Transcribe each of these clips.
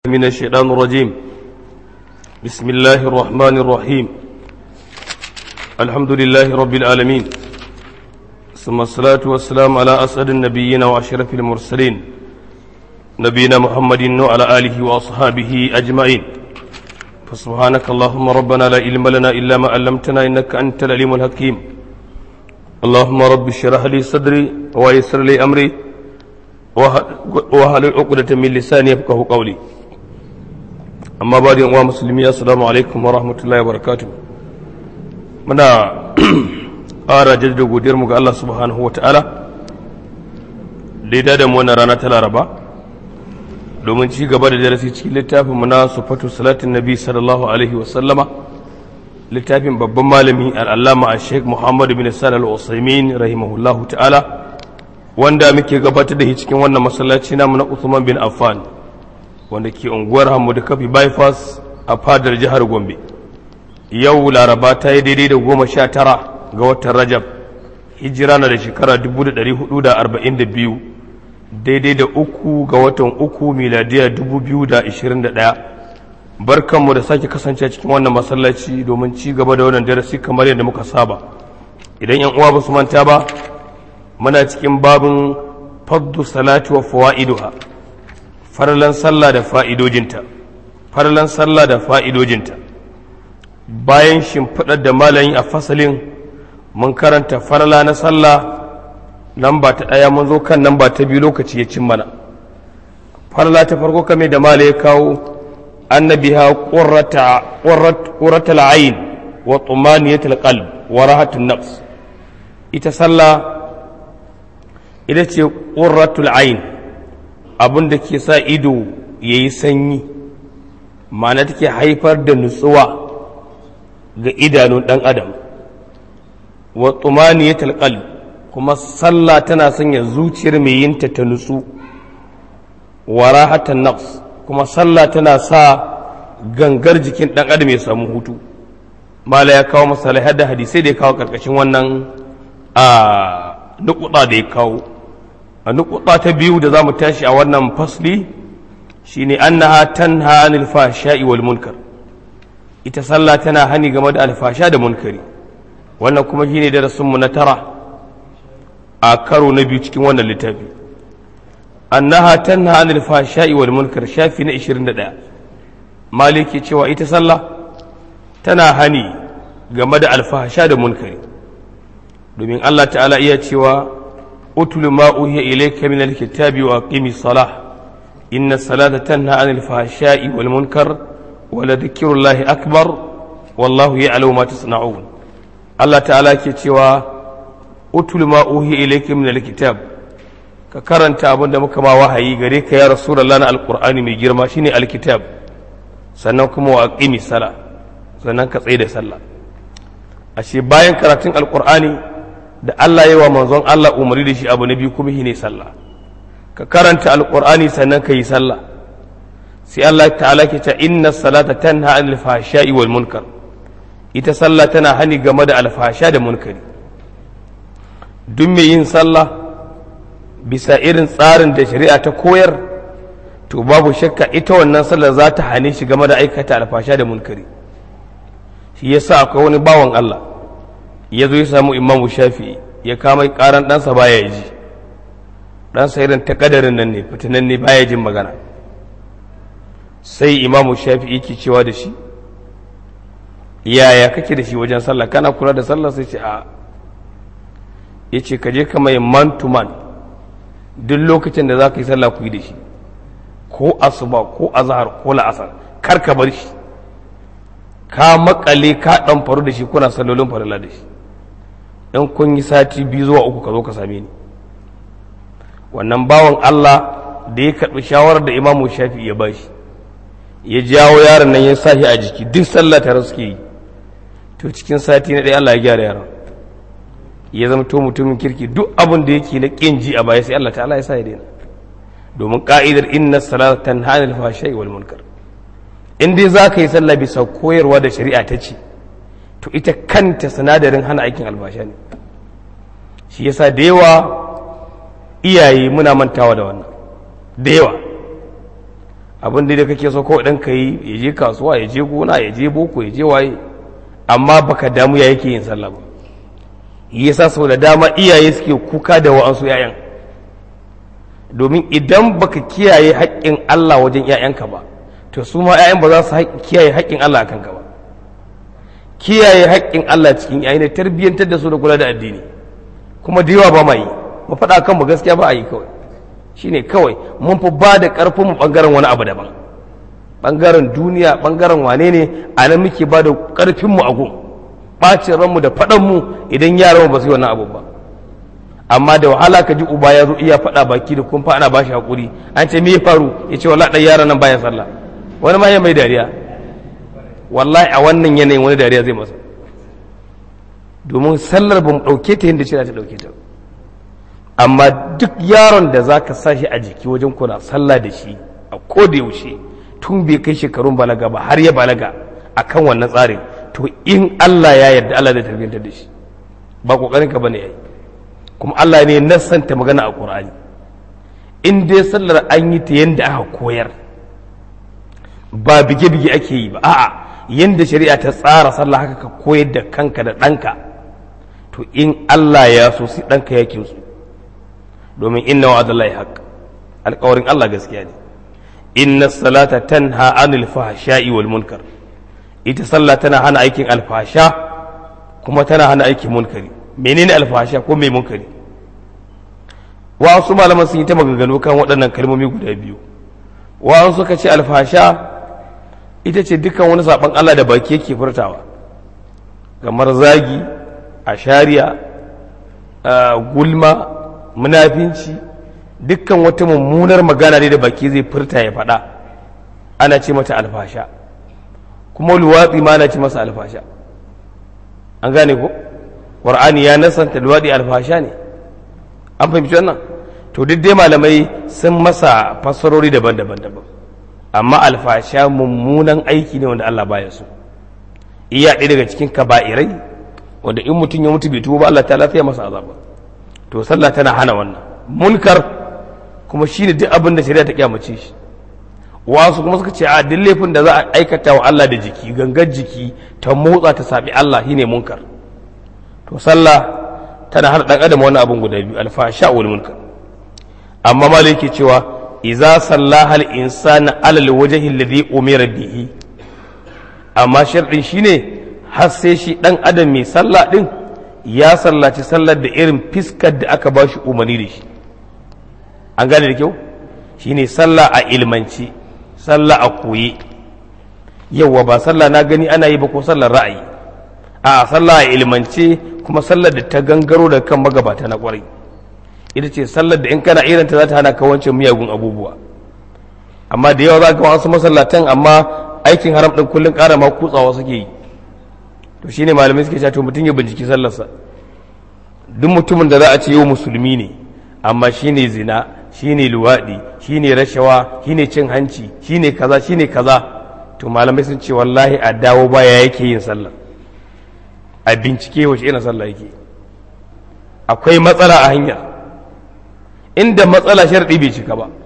من الشيطان الرجيم بسم الله الرحمن الرحيم الحمد لله رب العالمين ثم الصلاة والسلام على أسعد النبيين وأشرف المرسلين نبينا محمد وعلى آله وأصحابه أجمعين فسبحانك اللهم ربنا لا علم لنا إلا ما علمتنا إنك أنت العليم الحكيم اللهم رب اشرح لي صدري ويسر لي أمري وهل عقدة من لساني يفقه قولي amma ba da yanwa musulmi assalamu alaikum wa rahmatullahi wa barakatuh muna ƙara jaddada godiyarmu ga Allah subhanahu wa ta'ala da da mu wannan rana ta laraba domin ci gaba da darasi cikin littafin mu na sufatu salatin nabi sallallahu alaihi wa sallama littafin babban malami al'allama a sheikh muhammad bin salal al-usaimin rahimahullahu ta'ala wanda muke gabatar da shi cikin wannan masallaci namu na usman bin affan wanda ke unguwar da kafi bypass a fadar jihar gombe yau laraba ta yi daidai da goma sha tara ga watan rajab hijira na da shekara 442 daidai da uku ga watan uku miladiya 2021 barkanmu da sake kasance cikin wannan masallaci domin ci gaba da wannan darasi kamar yadda muka saba idan yan uwa ba su manta ba muna cikin babin faddu salati wa fawa'iduha farlan sallah da fa'idojinta farlan sallah da fa'idojinta bayan shimfiɗar da malayin a fasalin mun karanta farla na sallah lamba ta ɗaya mun zo kan lamba ta biyu lokaci ya cin mana farla ta farko kame da mala ya kawo annabi ha ƙurrata la'ayin wa tsumaniyatul qalb wa rahatun nafs ita sallah ita ce ƙurratul ayin abin da ke sa ido ya yi sanyi ma'ana take haifar da nutsuwa ga idanun ɗan adam wa tsumani ya talƙal kuma sallah tana sanya zuciyar mai yinta ta nutsu wa rahatan nafs kuma sallah tana sa gangar jikin ɗan adam ya samu hutu mala ya kawo masalai da hadisai da ya kawo ƙarƙashin wannan a nukuɗa da ya kawo a nukuɗa ta biyu da za mu tashi a wannan fasli shine annaha tanha anil fahsha'i wal munkar ita sallah tana hani game da alfasha da munkari wannan kuma shine darasin mu na tara a karo na biyu cikin wannan littafi annaha tanha anil fahsha'i wal munkar shafi na 21 maliki cewa ita sallah tana hani game da alfasha da munkari domin Allah ta'ala iya cewa اتل ما أوهي إليك من الكتاب وأقيم الصلاة إن الصلاة تنهى عن الفحشاء والمنكر ولذكر الله أكبر والله يعلم ما تصنعون الله تعالى كتوى اتل ما أوهي إليك من الكتاب ككرنت أبن دمك ما وحي غريك يا رسول الله القرآن من جرما شيني الكتاب سنوكم وأقيم الصلاة سننك صيد صلاة أشي باين كراتين القرآن da Allah yi wa manzon Allah umarni da shi abu na biyu kuma shi ne sallah ka karanta alqur'ani sannan ka yi sallah sai Allah ta'ala ke ta inna salata tanha anil fahsha'i wal munkar ita sallah tana hani game da alfasha da munkari duk mai yin sallah bisa irin tsarin da shari'a ta koyar to babu shakka ita wannan sallar za ta hane shi game da aikata alfasha da munkari shi yasa akwai wani bawan Allah ya zo ya samu imamu shafi ya kama karan ɗansa baya ji ɗansa irin ta ƙadarin nan ne fitinan ne baya jin magana sai imamu shafi yake cewa da shi yaya kake da shi wajen sallah kana kula da sallah sai ce a ya ce ka je ka mai man to man duk lokacin da za ka yi sallah ku yi da shi ko asuba ko azhar ko la'asar kar ka bar shi ka makale ka ɗan faru da shi kuna sallolin farilla da shi in kun yi sati biyu zuwa uku ka zo ka same ni wannan bawan Allah da ya karɓi shawarar da imamu shafi ya bashi ya jawo yaron nan ya sa shi a jiki duk sallah tare suke yi to cikin sati na ɗaya Allah ya gyara yaron ya zama to mutumin kirki duk abin da yake na ƙin ji a baya sai Allah ta'ala ya sa ya daina domin ka'idar inna salata tanha anil fahsha'i wal munkar in dai za ka yi sallah bisa koyarwa da shari'a ta ce to ita kanta sinadarin hana aikin albasha ne shi yasa da yawa iyaye muna mantawa da wannan da yawa abin da kake so kawai ɗan ka yi ya je kasuwa ya je gona ya je boko ya je waye amma baka damu ya yake yin sallah ba yasa sau da dama iyaye suke kuka da wa'ansu 'ya'yan domin idan baka kiyaye haƙƙin Allah wajen 'ya'yanka ba to su ma 'ya'yan ba za su kiyaye haƙƙin Allah a kanka ba kiyaye haƙƙin Allah cikin 'ya'ya ne tarbiyyantar da su da kula da addini kuma da yawa ba ma yi mu faɗa kan mu gaskiya ba a yi kawai shine kawai mun fi ba da ƙarfin mu ɓangaren wani abu daban ɓangaren duniya ɓangaren wane ne a nan muke ba da ƙarfin mu a gun ɓacin ranmu da faɗan mu idan yaran mu ba su yi wannan abu ba amma da wahala ka ji uba ya zo iya faɗa baki da kumfa ana ba shi haƙuri an ce me ya faru ya ce wallahi ɗan yaran nan baya sallah wani ma ya mai dariya wallahi a wannan yanayin wani dariya zai masa domin sallar ba mu ɗauke ta yadda shirya ta ɗauke ta amma duk yaron da za ka sa shi a jiki wajen kuna sallah da shi a koda yaushe tun bai kai shekarun balaga ba har ya balaga a kan wannan tsarin to in Allah ya yarda Allah zai tarbiyyantar da shi ba ƙoƙarin ka bane yayi kuma Allah ne nassanta magana a Qur'ani in dai sallar an yi ta yanda aka koyar ba bige-bige ake yi ba a'a yanda shari'a ta tsara sallah haka ka koyar da kanka da ɗanka to in Allah ya so sai ɗanka ya kinsu domin inna wa adallahi haq alƙawarin Allah gaskiya ne inna salata tanha anil fahsha'i wal munkar ita sallah tana hana aikin alfasha kuma tana hana aikin munkari menene alfasha ko mai munkari wasu malaman sun yi ta maganganu kan waɗannan kalmomi guda biyu wa'an suka ce alfasha ita ce dukkan wani saɓon Allah da baki yake furtawa kamar zagi a shari'a gulma munafinci dukkan wata mummunar magana ne da baki zai furta ya faɗa ana ce mata alfasha kuma luwatsi ma ana ce masa alfasha an gane ko ƙwar'ani ya nasanta luwaɗi alfasha ne an fahimci wannan to duk dai malamai sun masa fassarori daban-daban daban amma alfasha mummunan aiki ne wanda Allah baya so iya ɗaya daga cikin kaba'irai wanda in mutum ya mutu bai tuba Allah ta lafiya masa azaba to sallah tana hana wannan munkar kuma shine duk abin da shari'a ta kyamace shi wasu kuma suka ce a duk laifin da za a aikata wa Allah da jiki gangar jiki ta motsa ta sabi Allah shine munkar to sallah tana hana dan adam wani abun guda biyu alfasha wal munkar amma malai yake cewa idza sallaha al insana ala al wajhi alladhi umira bihi amma sharɗin shine har sai shi dan adam mai sallah din ya sallaci sallar da irin fiskar da aka ba shi umarni da shi an gane da kyau shine sallah a ilmanci sallah a koyi yauwa ba sallah na gani ana yi ba ko sallar ra'ayi a sallah a ilmance kuma sallar da ta gangaro da kan magabata na kwarai ita ce sallar da in kana irinta za ta hana ka wancan miyagun abubuwa amma da yawa za ka wasu masallatan amma aikin haram ɗin kullum ƙara ma kutsawa suke yi to shine malamai suke cewa to mutum ya binciki sallarsa duk mutumin da za a ce yau musulmi ne amma shine zina shine luwaɗi shine rashawa shine cin hanci shine kaza shine kaza to malamai sun ce wallahi a dawo baya yake yin sallah a bincike wace irin sallah yake akwai matsala a hanya inda matsala sharɗi bai cika ba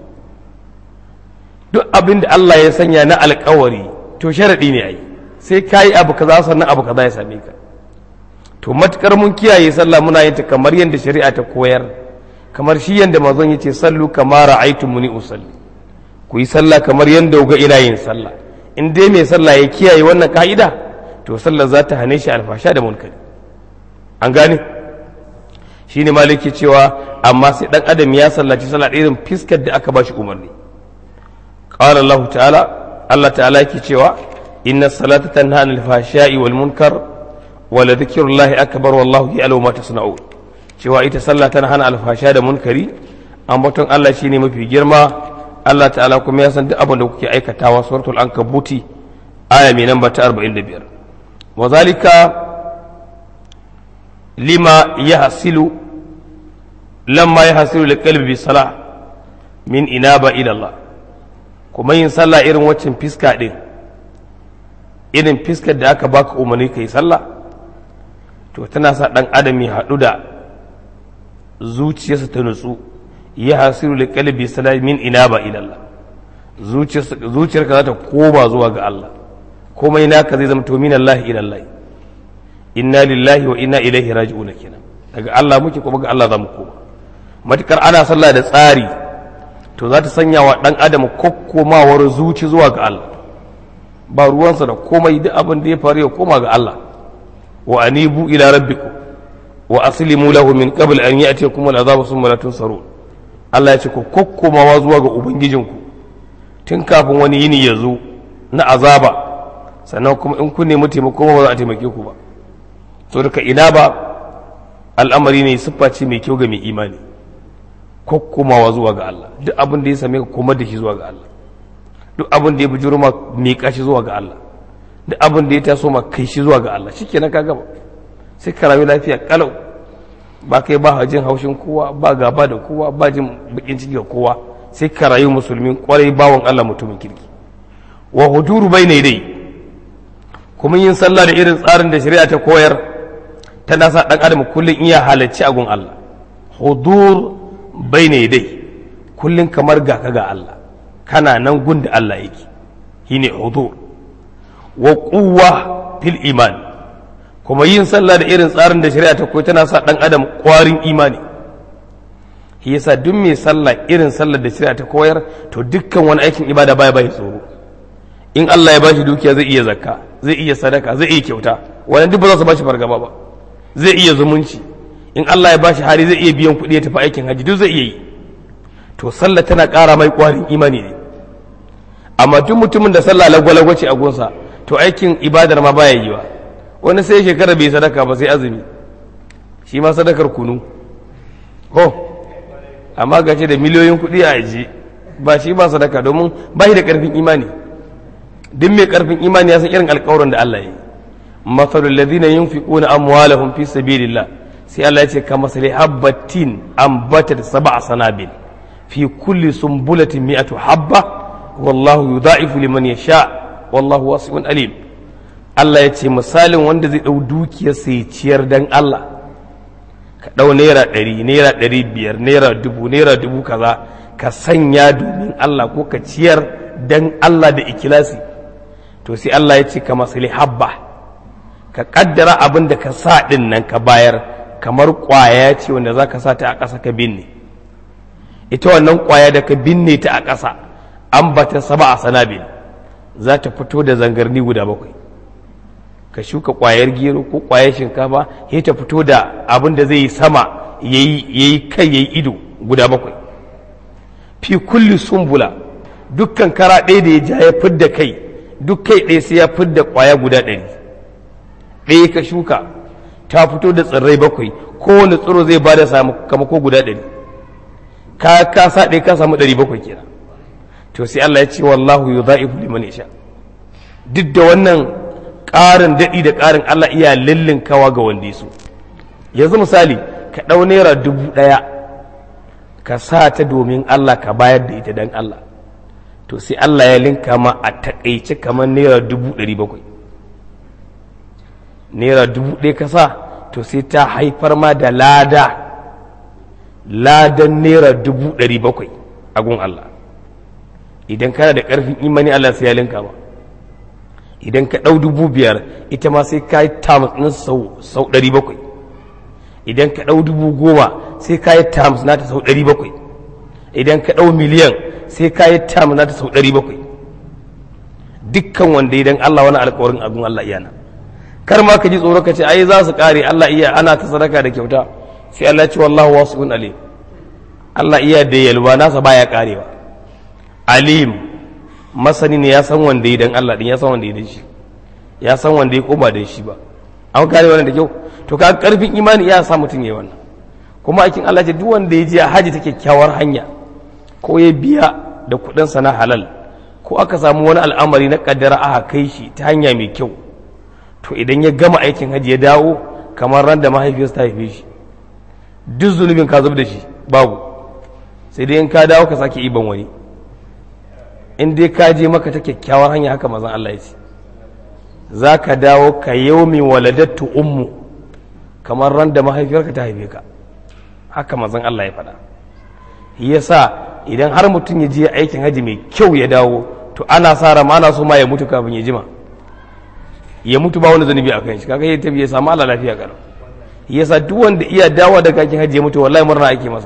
duk abin da Allah ya sanya na alkawari to sharaɗi ne ai sai ka yi abu kaza sannan abu kaza ya same ka to matukar mun kiyaye sallah muna yin ta kamar yadda shari'a ta koyar kamar shi yadda mazan yace sallu kama ra'aytu muni usalli ku yi sallah kamar yadda ga ina yin sallah in dai mai sallah ya kiyaye wannan ka'ida to sallah za ta hane shi alfasha da munkari an gane shine maliki cewa amma sai dan adam ya sallaci sallah irin fiskar da aka bashi umarni qala Allah ta'ala Allah ta'ala yake cewa inna salata tanha anil fahsha'i wal munkar wa la dhikrullahi akbar wallahu ya'lamu ma tasna'un cewa ita sallah tana hana alfasha da munkari ambaton Allah shine mafi girma Allah ta'ala kuma ya san duk abin da kuke aikatawa suratul ankabuti aya mai namba ta 45 wa zalika lima yahsilu lamma yahsilu liqalbi bi salah min inaba ila Allah kuma yin sallah irin waccan fiska din irin fiskar da aka baka umarni kai sallah to tana sa dan adam ya haɗu da zuciyarsa ta nutsu ya hasiru da kalbi salamin ina ba ilallah zuciyarka za ta koma zuwa ga Allah komai naka zai zama to min Allah ila Allah inna lillahi wa inna ilaihi raji'un kenan daga Allah muke kuma ga Allah za mu koma matukar ana sallah da tsari to za ta sanya wa dan adam kokkomawar zuci zuwa ga Allah ba ruwansa da komai duk abin da ya faru ya koma ga Allah wa anibu ila rabbikum wa aslimu lahu min qabl an ya'tiyakum al'azab thumma la tunsarun Allah ya ce ku kokkomawa zuwa ga ubangijinku tun kafin wani yini ya zo na azaba sannan kuma in kun nemi taimako ba za a taimake ku ba so daga ina ba al'amari ne siffa ce mai kyau ga mai imani kokkomawa zuwa ga Allah duk abin da ya same ka kuma da shi zuwa ga Allah duk abin da ya bujuro ma miƙa shi zuwa ga Allah duk abin da ya taso ma kai shi zuwa ga Allah shikenan ka gaba sai ka rayu lafiya kalau ba kai ba jin haushin kowa ba gaba da kowa ba jin bakin ciki ga kowa sai ka rayu musulmin kwarai bawan Allah mutumin kirki wa huduru bai ne dai kuma yin sallah da irin tsarin da shari'a ta koyar tana sa dan adam kullun iya halacci a gun Allah hudur bai ne dai kullun kamar ga ka ga Allah kana nan gun da Allah yake shine hudur wa quwwa fil iman kuma yin sallah da irin tsarin da shari'a ta koyi tana sa dan adam kwarin imani shi yasa duk mai sallah irin sallar da shari'a ta koyar to dukkan wani aikin ibada baya bai tsoro in Allah ya bashi dukiya zai iya zakka zai iya sadaka zai iya kyauta wannan duk ba za su bashi fargaba ba zai iya zumunci in Allah ya bashi hari zai iya biyan kuɗi ya tafi aikin haji duk zai iya yi to sallah tana ƙara mai kwarin imani ne amma duk mutumin da sallah lagwalagwa ce a gonsa to aikin ibadar ma baya yi wa wani sai shekara bai sadaka ba sai azumi shi ma sadakar kunu ho amma ga da miliyoyin kuɗi a aji ba shi ba sadaka domin ba shi da ƙarfin imani duk mai ƙarfin imani ya san irin alƙawarin da Allah ya yi masalul ladina yunfiquna amwalahum fi sabilillah sai Allah ya ce ka masali habbatin ambatat sab'a sanabil fi kulli sumbulatin mi'atu habba wallahu yudha'ifu liman yasha wallahu wasi'un alim Allah ya ce misalin wanda zai ɗau dukiyar sai ciyar dan Allah ka ɗau naira ɗari naira ɗari biyar naira dubu naira dubu kaza ka sanya domin Allah ko ka ciyar dan Allah da ikilasi to sai Allah ya ce ka masali habba ka kaddara abin da ka sa ɗin nan ka bayar kamar ƙwaya ce wanda za ka sa ta a ƙasa ka binne ita wannan ƙwaya da ka binne ta a ƙasa an bata saba a sanabil za ta fito da zangarni guda bakwai ka shuka ƙwayar gero ko ƙwayar shinkafa ya ta fito da abin da zai yi sama ya yi kai ya yi ido guda bakwai fi kulli sumbula dukkan kara ɗaya da ya ja ya fidda kai duk kai ɗaya sai ya fidda ƙwaya guda ɗari ɗaya ka shuka ta fito da tsirrai bakwai kowane tsiro zai ba da sakamako guda ɗari ka ka sa ɗaya ka samu ɗari bakwai kenan to sai Allah ya ce wallahu yudha'ifu liman yasha duk da wannan ƙarin daɗi da ƙarin Allah iya lillin kawa ga wanda su yanzu misali ka ɗau naira dubu ɗaya ka sa ta domin Allah ka bayar da ita don Allah to sai Allah ya linka ma a taƙaice kamar naira dubu ɗari bakwai naira dubu ɗaya ka sa to sai ta haifar ma da lada ladan naira dubu ɗari bakwai a gun Allah idan kana da ƙarfin imani Allah sai ya linka ma idan ka ɗau dubu biyar ita ma sai ka yi tamus sau ɗari bakwai idan ka ɗau dubu goma sai ka yi tamus nata sau ɗari bakwai idan ka ɗau miliyan sai ka yi tamus nata sau ɗari bakwai dukkan wanda idan Allah wani alƙawarin abin Allah iyana kar ma ka ji tsoro ka ce ai za su ƙare Allah iya ana ta sadaka da kyauta sai Allah ce wallahu wasi'un alim Allah iya da yalwa nasa baya ƙarewa alim masani ne ya san wanda ya dan Allah din ya san wanda ya dan shi ya san wanda ya koma dan shi ba an kare wannan da kyau to ka karfin imani ya sa mutum yayi wannan kuma aikin Allah ce duk wanda ya je haji ta kyakkyawar hanya ko ya biya da kuɗin sa na halal ko aka samu wani al'amari na kaddara aka kai shi ta hanya mai kyau to idan ya gama aikin haji ya dawo kamar ran da mahaifiyarsa ta haife shi duk zunubin ka zub da shi babu sai dai in ka dawo ka sake iban wani in dai ka je maka ta kyakkyawar hanya haka mazan Allah ya ce za ka dawo ka yaumi waladattu ummu kamar ran da mahaifiyarka ta haife ka haka mazan Allah ya faɗa yasa idan har mutum ya je aikin haji mai kyau ya dawo to ana sa ran ana so ma ya mutu kafin ya jima ya mutu ba wani zanubi a kan shi kaga ya tafi ya samu Allah lafiya kalau yasa duk wanda iya dawo daga aikin haji ya mutu wallahi murna ake masa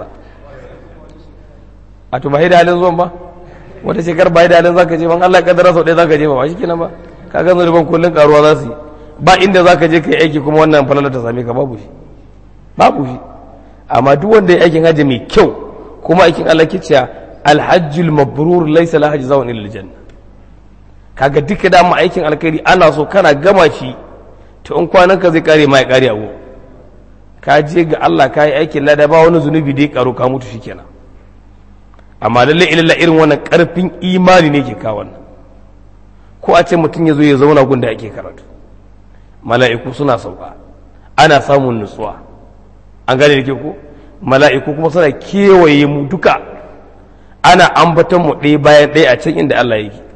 a to ba da halin zuwan ba wata shekar ba da halin zaka je ban Allah kaddara sau ɗaya zaka je ba ba shikenan ba kaga zanuban kullun karuwa za su yi ba inda zaka je kai aiki kuma wannan falala ta same ka babu shi babu shi amma duk wanda ya aikin haji mai kyau kuma aikin Allah ke cewa alhajjul mabrur laysa la hajji zawun illa janna kaga duka da aikin alkhairi ana so kana gama shi to in kwanan ka zai kare ma ya kare abu ka je ga Allah ka yi aikin lada ba wani zunubi da ya karo ka mutu shikenan amma lalle ilalla irin wannan karfin imani ne ke kawo wannan ko a ce mutum ya zo ya zauna gun da ake karatu mala'iku suna sauka ana samun nutsuwa an gane da ke ko mala'iku kuma suna kewaye mu duka ana ambaton mu ɗaya bayan ɗaya a can inda Allah yake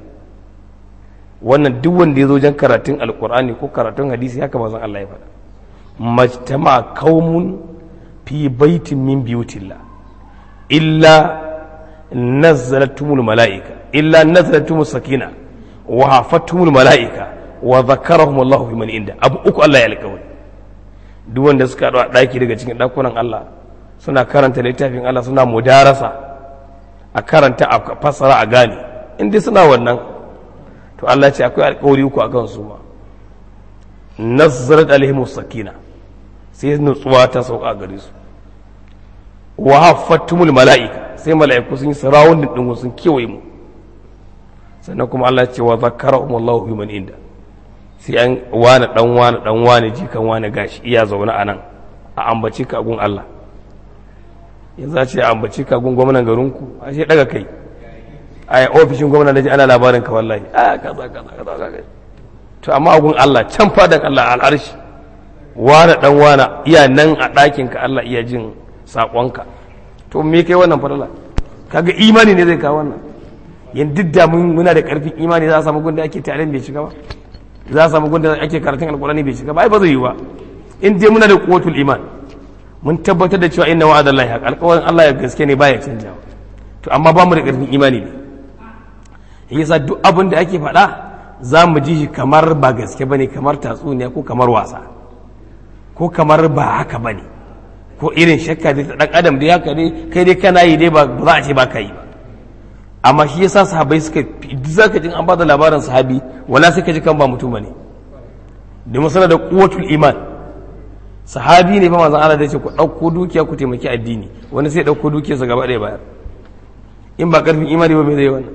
wannan duk wanda ya zo jan karatun alkur'ani ko karatun hadisi haka mazan Allah ya faɗa majtama qaumun fi baitin min biyutillah illa nazzalatumul mala'ika illa nazzalatumul sakina wa hafatumul mala'ika wa zakarahum Allah fi man inda abu uku Allah ya alƙawari duk wanda suka haɗu a ɗaki daga cikin ɗakunan Allah suna karanta littafin Allah suna mudarasa a karanta a fassara a gane in dai suna wannan to Allah ce akwai alƙawari uku a kan su ma nazzarat alaihim sakina sai nutsuwa ta sauka a gare su wa haffatumul mala'ika sai mala'iku sun yi sarawun din sun kewaye mu sannan kuma Allah ce wa zakarahum Allahu bi man inda sai an wani dan wani dan wani jikan wani gashi iya zaune a nan a ambaci ka gun Allah yanzu a ce a ambaci ka gun gwamnan garinku a ce daga kai a ofishin gwamnan da ji ana labarin ka wallahi a kaza kaza kaza kaza to amma gun Allah can fadan Allah al'arshi wani dan wani iya nan a ɗakin ka Allah iya jin saƙonka to me kai wannan fadala kaga imani ne zai kawo wannan yan duk da muna da ƙarfin imani za a samu gun da ake tare bai shiga ba za a samu gunda ake karatun alkurani bai shiga ba ai ba zai yi ba in dai muna da quwwatul iman mun tabbatar da cewa inna wa'adallahi haq alƙawarin Allah ya gaske ne baya canjawa to amma ba mu da ƙarfin imani ne yasa duk abin da ake faɗa za mu ji shi kamar ba gaske bane kamar tatsuniya ko kamar wasa ko kamar ba haka bane ko irin shakka da ta dan adam da haka ne kai dai kana yi dai ba za a ce ba ka yi ba amma shi yasa sahabbai suka zaka jin an bada labarin sahabi wala sai ka ji kan ba mutum ne domin sana da quwwatul iman sahabi ne fa manzon Allah da ce ku dauko dukiya ku taimaki addini wani sai dauko dukiyarsa gaba ɗaya bayar in ba karfin imani ba me zai wannan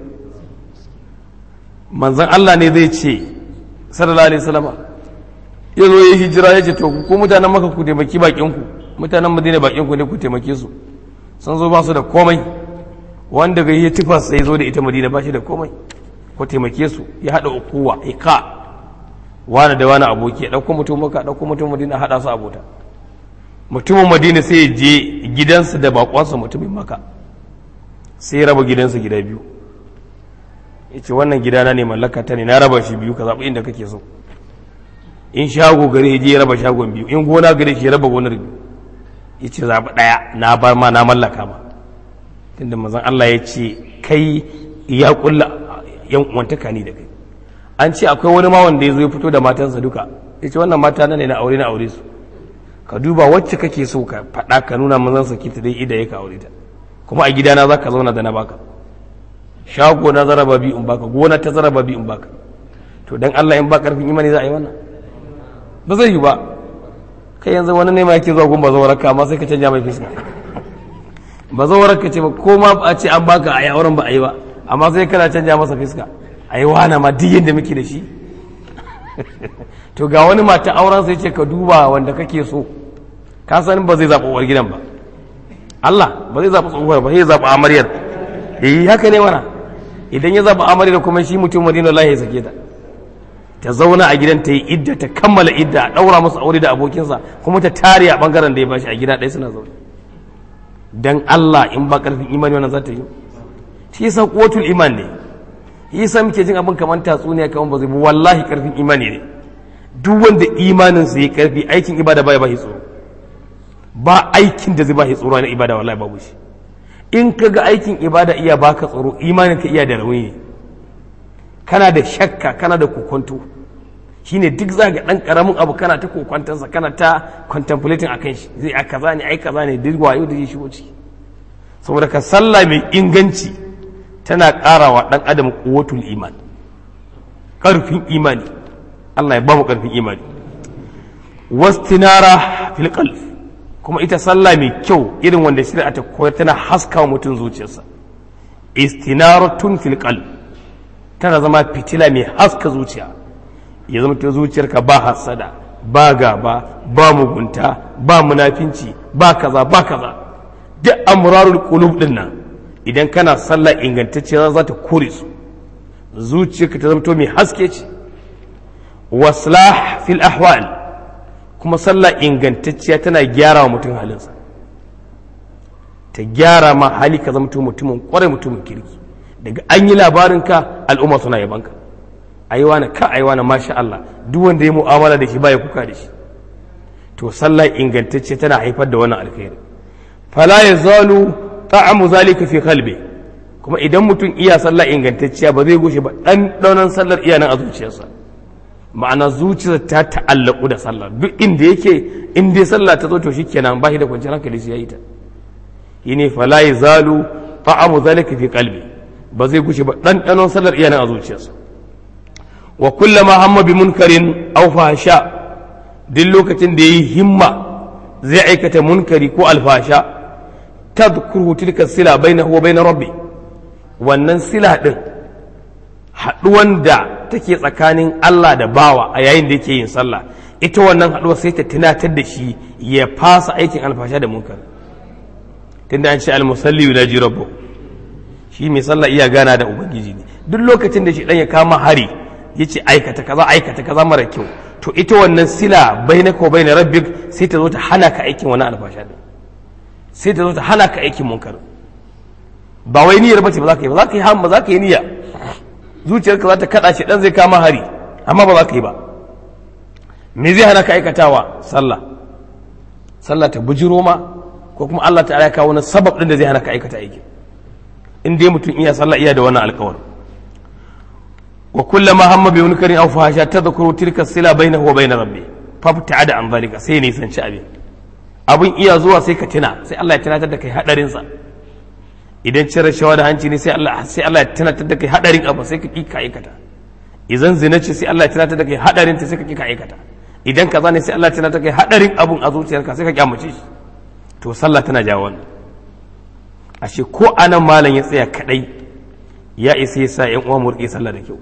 manzon Allah ne zai ce sallallahu alaihi wasallam ya zo ya hijira ya ce to ku mutanen maka ku taimaki bakin ku mutanen madina bakin ku ne ku taimake su sun zo ba su da komai wanda ga yi tufa sai zo da ita madina ba shi da komai ko taimake su ya haɗa ukuwa ika wani da wani aboki ya ɗauko mutum maka ɗauko mutum madina haɗa su abota mutumin madina sai ya je gidansa da bakonsa mutumin maka sai ya raba gidansa gida biyu ya ce wannan gidana ne mallaka ta ne na raba shi biyu ka zaɓi inda kake so in shago gare ya je ya raba shagon biyu in gona gare shi ya raba gonar biyu ya ce zaɓi ɗaya na bar ma na mallaka ma tunda mazan Allah ya ce kai ya kulla yan uwantaka ni da kai an ce akwai wani ma wanda ya zo ya fito da matansa duka ya ce wannan mata ne na aure na aure su ka duba wacce kake so ka faɗa ka nuna mazan sa kita dai ida ya ka aure ta kuma a gidana za ka zauna da na baka shago na zaraba bi in baka gona ta zaraba bi in baka to dan Allah in ba karfin imani za a yi wannan ba zai yi ba kai yanzu wani ne ma yake zuwa gun bazawarka amma sai ka canja mai fiska bazawarar ka ce ba ko ma a ce an baka a yi auren ba a yi ba amma sai kana canja masa fiska a yi wana ma duk yadda muke da shi to ga wani mata auren sai ce ka duba wanda kake so ka san ba zai zaɓa uwar gidan ba Allah ba zai zaɓa tsohuwar ba sai ya zaɓa amaryar eh haka ne wana idan ya zaɓa amaryar kuma shi mutum madina Allah ya sake ta ta zauna a gidan ta yi idda ta kammala idda a ɗaura masa aure da abokinsa kuma ta tare a bangaren da ya bashi a gida ɗaya suna zaune dan Allah in ba karfin imani wannan za ta yi shi yasa quwwatul iman ne shi yasa muke jin abin kamar tatsuniya kamar ba zai bu wallahi karfin imani ne duk wanda imanin sa yi karfi aikin ibada baya ba shi tsoro ba aikin da zai ba shi tsoro na ibada wallahi babu shi in ka ga aikin ibada iya baka tsoro imanin ka iya da rauni kana da shakka kana da kokonto shine duk za ga dan karamin abu kana ta kokwantansa kana ta contemplating akan shi zai a kaza ne ai kaza ne duk wayo da zai shigo ciki saboda ka sallah mai inganci tana karawa dan adam quwwatul iman karfin imani Allah ya ba mu karfin imani wastinara fil qalb kuma ita sallah mai kyau irin wanda shari'a ta koyar tana haska wa mutum zuciyarsa istinaratun fil qalb tana zama fitila mai haska zuciya ya zama ta zuciyarka ba hasada ba gaba ba mugunta ba munafinci ba kaza ba kaza duk amrarul qulub din nan idan kana sallah ingantacciya za ta kore su zuciyarka ta zama to mai haske ce waslah fil ahwal kuma sallah ingantacciya tana gyara wa mutum halinsa ta gyara ma hali ka zama mutumin kwarai mutumin kirki daga an yi labarinka al'umma suna yabanka aiwa na ka aiwa na masha Allah duk wanda ya mu'amala da shi baya kuka da shi to sallah ingantacce tana haifar da wannan alkhairi fala yazalu ta'amu zalika fi qalbi kuma idan mutum iya sallah ingantacciya ba zai gushe ba dan daunan sallar iya nan a zuciyarsa ma'ana zuciyar ta ta'allaku da sallah duk inda yake in dai sallah ta zo to shikenan ba shi da kwanciyar hankali sai yayi ta yine fala yazalu ta'amu zalika fi qalbi ba zai gushe ba dan daunan sallar iya nan a zuciyarsa wa kullama hamma bi munkarin aw fahsha duk lokacin da yayi himma zai aikata munkari ko alfasha tadhkuru tilka sila bainahu wa bain rabbi wannan sila din haduwan da take tsakanin Allah da bawa a yayin da yake yin sallah ita wannan haduwa sai ta tunatar da shi ya fasa aikin alfasha da munkar tunda an ce almusalli yunaji rabbu shi mai sallah iya gana da ubangiji ne duk lokacin da shi dan ya kama hari yace aikata kaza aikata kaza mara kyau to ita wannan sila bainaka wa bain rabbik sai ta zo ta hana ka aikin wani alfasha din sai ta zo ta hana ka aikin munkar ba wai niyyar bace ba za ka yi ba za ka yi hamma za ka yi niyya zuciyarka za ta kada shi dan zai kama hari amma ba za ka yi ba me zai hana ka aikatawa sallah sallah ta bujiro ma ko kuma Allah ta'ala ya kawo wani sabab din da zai hana ka aikata aikin in dai mutum iya sallah iya da wannan alƙawari wa kullama hamma bi munkarin aw fahasha tadhkuru tilka sila bainahu wa bain rabbi fabta'ada an zalika sai ne sanci abin abin iya zuwa sai ka tuna sai Allah ya tunatar da kai hadarin sa idan cire shawa da hanci ne sai Allah sai Allah ya tunatar da kai hadarin abu sai ka kika aikata idan zina ce sai Allah ya tunatar da kai hadarin ta sai ka kika aikata idan kaza ne sai Allah ya tunatar da kai hadarin abun a zuciyarka sai ka kyamace shi to sallah tana jawo wannan ashe ko anan malam ya tsaya kadai ya isa ya sa yan uwa mu rike sallah da kyau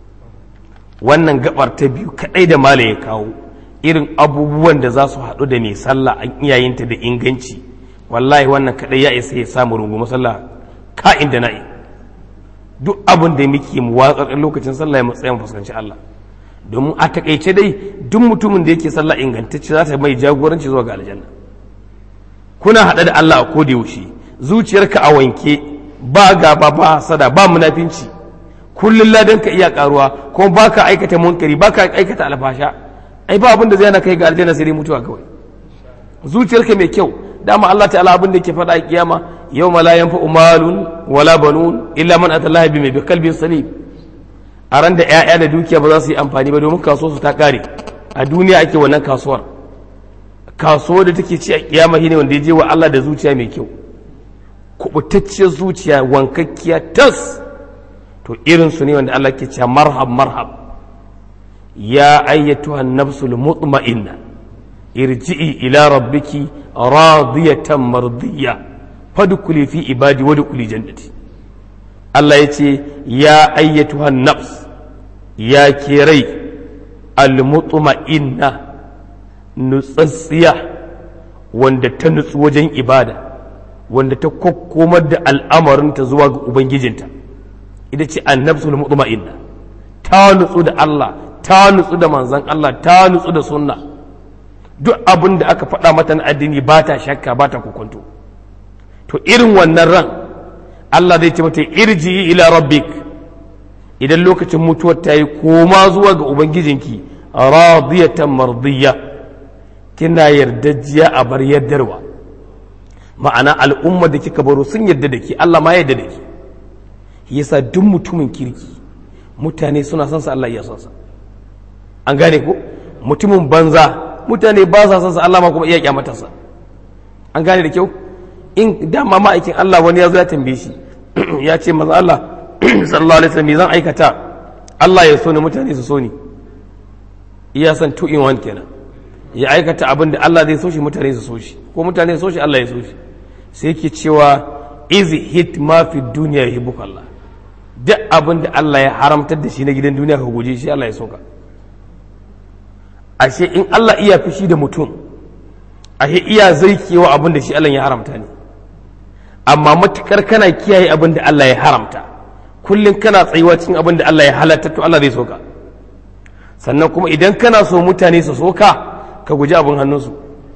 wannan gabar ta biyu kadai da malam ya kawo irin abubuwan da za su haɗu da mai sallah an iyayenta da inganci wallahi wannan kadai ya isa ya samu rungu sallah ka'in da na'i duk abin da muke mu watsar lokacin sallah ya matsayin mu fuskanci Allah domin a takaice dai duk mutumin da yake sallah ingantacce za ta mai jagoranci zuwa ga aljanna kuna haɗa da Allah a koda yaushe zuciyarka a wanke ba gaba ba sada ba munafinci kullum ladan ka iya karuwa kuma baka aikata munkari baka aikata alfasha ai ba abin da zai na kai ga aljanna sai dai mutuwa kawai zuciyarka mai kyau dama Allah ta'ala abin da yake faɗa a kiyama yau ma la yanfa'u malun wala banun illa man atallaha bi bi qalbin salim a ran da ƴaƴa da dukiya ba za su yi amfani ba domin kasuwar su ta kare a duniya ake wannan kasuwar kasuwar da take ci a kiyama shine wanda ya je wa Allah da zuciya mai kyau kubutacciyar zuciya wankakkiya tas to irin su ne wanda Allah ke cewa marhab marhab ya ayyatuha nafsul mutma'inna irji'i ila rabbiki radiyatan mardiya fadkhuli fi ibadi wa dkhuli jannati Allah ya ce ya ayyatuha nafs ya ke rai almutma'inna nutsatsiya wanda ta nutsu wajen ibada wanda ta kokkomar da al'amarinta zuwa ga ubangijinta ita ce annabsul mutma'inna ta nutsu da Allah ta nutsu da manzon Allah ta nutsu da sunna duk abin da aka faɗa mata na addini ba ta shakka ba ta kokonto to irin wannan ran Allah zai ce mata irji ila rabbik idan lokacin mutuwar ta yi koma zuwa ga ubangijinki radiyatan mardiya kina yardajiya a bar yardarwa ma'ana al'ummar da kika baro sun yadda da ke Allah ma yadda da ke yasa duk mutumin kirki mutane suna son sa Allah ya son sa an gane ko mutumin banza mutane ba sa son sa Allah ma kuma iya kyamatarsa an gane da kyau in dama ma'aikin Allah wani ya zo ya tambaye shi ya ce maza Allah sallallahu alaihi wasallam zan aikata Allah ya so ni mutane su so ni iya san two in one kenan ya aikata abin da Allah zai so shi mutane su so shi ko mutane su so shi Allah ya so shi sai yake cewa is hit ma fi duniya yuhibbuka Allah duk abin da Allah ya haramtar da shi na gidan duniya ka guje shi Allah ya so ka ashe in Allah iya fushi da mutum ashe iya zaikewa abin da shi Allah ya haramta ne amma matukar kana kiyaye abin da Allah ya haramta kullum kana tsayuwa cikin abin da Allah ya halatta to Allah zai so ka sannan kuma idan kana so mutane su so ka ka guji abin hannunsu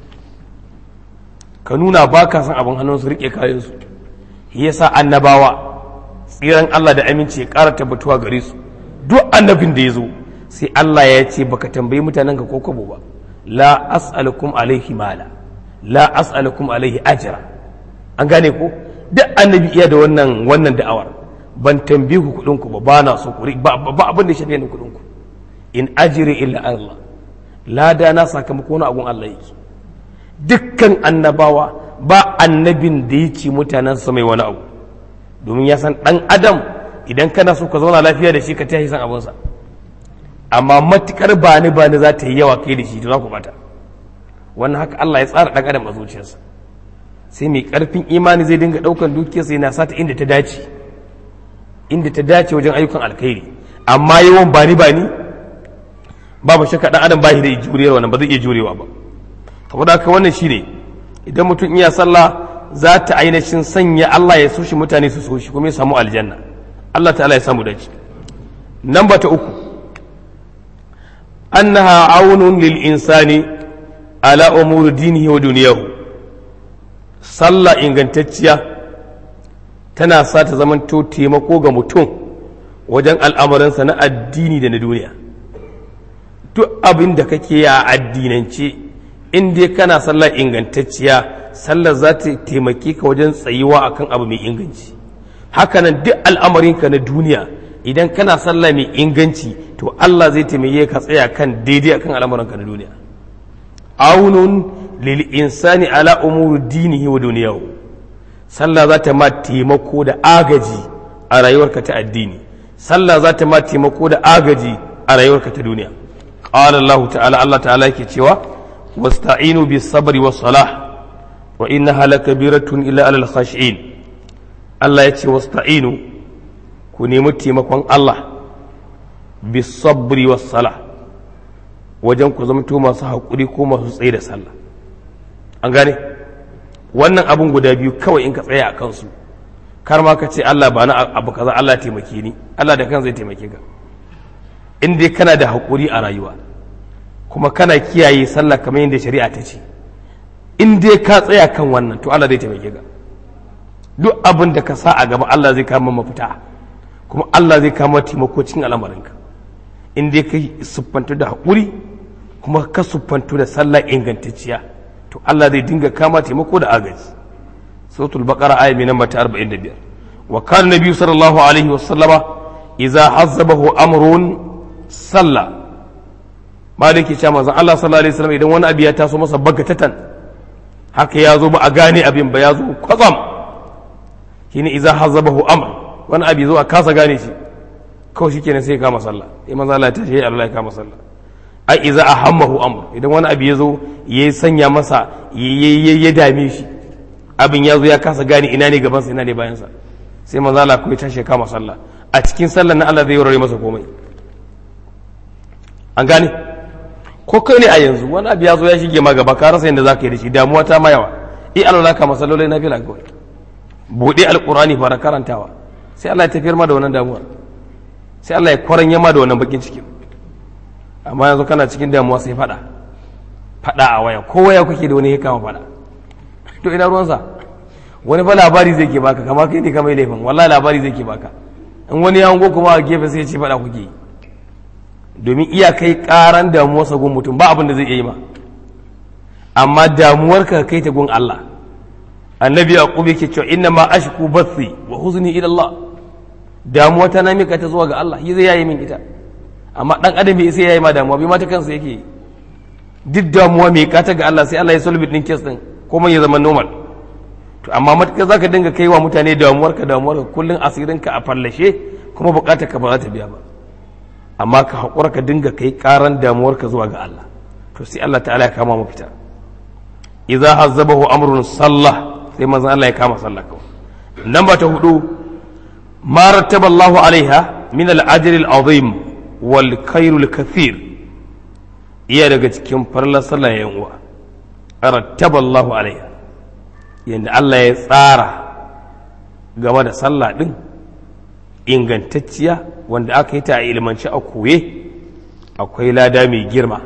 ka nuna ba ka san abin hannunsu rike kayansu yasa annabawa tsiran Allah da aminci ya ƙara tabbatuwa gare su duk annabin da ya zo sai Allah ya ce baka tambayi mutanen ka ko kwabo ba la as'alukum alaihi mala la as'alukum alaihi ajra an gane ko duk annabi iya da wannan wannan da'awar ban tambaye ku kudin ku ba bana so ku ba ba abin da shafe ni kudin ku in ajri illa Allah lada na sakamako na agun Allah yake dukkan annabawa ba annabin da ya ci mutanen sa mai wani abu domin ya san dan adam idan kana so ka zauna lafiya da shi ka tashi san abunsa amma matukar bani bani za ta yi yawa kai da shi to za ku bata wannan haka Allah ya tsara dan adam a zuciyarsa sai mai karfin imani zai dinga daukan dukiyarsa yana sata inda ta dace inda ta dace wajen ayyukan alkhairi amma yawan bani bani babu shakka dan adam ba shi da juriyar wannan ba zai iya jurewa ba saboda haka wannan shine idan mutum iya sallah za ta ainihin sanya Allah ya so shi mutane su so shi kuma ya samu aljanna Allah ta'ala ya samu dace namba ta uku annaha aunun lil insani ala umuri dinihi wa duniyahu sallah ingantacciya tana sa ta zamanto taimako ga mutum wajen al'amuransa na addini da na duniya duk abin da kake a addinance in dai kana sallah ingantacciya sallar za ta taimake ka wajen tsayuwa akan abu mai inganci hakanan duk al'amarinka na duniya idan kana sallah mai inganci to Allah zai taimake ka tsaya kan daidai akan al'amuranka na duniya aunun lil insani ala umuri dinihi wa duniyahu sallah za ta ma taimako da agaji a rayuwarka ta addini sallah za ta ma taimako da agaji a rayuwarka ta duniya qala Allah ta'ala Allah ta'ala yake cewa wasta'inu bis sabri was salah wa innaha lakabiratun illa alal khashi'in Allah ya ce wasta'inu ku nemi taimakon Allah bis sabri was salah wajen ku zamto masu haƙuri ko masu tsaye da sallah an gane wannan abun guda biyu kawai in ka tsaya a kansu kar ma ka ce Allah ba na abu kaza Allah taimake ni Allah da kan zai taimake ka in dai kana da haƙuri a rayuwa kuma kana kiyaye sallah kamar yadda shari'a ta ce in dai ka tsaya kan wannan to Allah zai taimake ka duk abin da ka sa a gaba Allah zai kama mafita kuma Allah zai kama taimako cikin al'amarinka in dai ka siffantu da haƙuri kuma ka siffantu da sallah ingantacciya to Allah zai dinga kama taimako da agaji suratul baqara aya mai namba ta 45 wa kana nabiyyu sallallahu alaihi wasallama idza hazzabahu amrun salla maliki cewa manzon Allah sallallahu alaihi wasallam idan wani abu ya taso masa bagatatan haka ya zo ba a gane abin ba ya zo kwatsam shine idza hazzabahu amr wani abu zo a kasa gane shi kawai shikenan sai ya kama sallah sai manzon Allah ya tashi Allah ya kama sallah ai iza a hammahu amr idan wani abu ya zo ya sanya masa ya dame shi abin ya zo ya kasa gane ina ne gabansa ina ne bayansa sai manzo Allah kuma ya tashi kama sallah a cikin sallar na Allah zai warware masa komai an gane ko kai ne a yanzu wani abu ya zo ya shige ma gaba ka rasa yadda zaka yi da shi damuwa ta ma yawa i Allah ka masallolai na fila kawai bude alqurani fara karantawa sai Allah ya tafiyar ma da wannan damuwa sai Allah ya kwaranya ma da wannan bakin cikin amma yanzu kana cikin damuwa sai fada fada a waya ko waya kuke da wani ya kama fada to ina ruwansa wani fa labari zai ke baka kama kai ne kamar laifin wallahi labari zai ke baka in wani ya hango kuma a gefe sai ya ce fada kuke domin iya kai karan damuwarsa gun mutum ba abin da zai iya yi ma amma damuwar ka kai ta gun Allah annabi yaqub yake cewa inna ma ashku bathi wa huzni ila Allah damuwa ta na mika ta zuwa ga Allah yi zai yayi min ita amma dan adam bai sai yayi ma damuwa bai mata kansa yake duk damuwa mai kata ga Allah sai Allah ya solve din case din komai ya zama normal to amma matakar zaka dinga kai wa mutane damuwar ka damuwar ka kullun asirin ka a fallashe kuma bukatar ka ba za ta biya ba amma ka hakura ka dinga kai karan damuwar ka zuwa ga Allah to sai Allah ta'ala ya kama mafita idza hazzabahu amrun sallah sai manzon Allah ya kama sallah kawai namba ta hudu ma rattaba Allahu alaiha min al-ajr al-azim wal khair al-kathir iya daga cikin farlar sallah yan uwa rattaba Allahu alaiha yanda Allah ya tsara game da sallah din ingantacciya wanda aka yi ta a ilmanci a koye akwai lada mai girma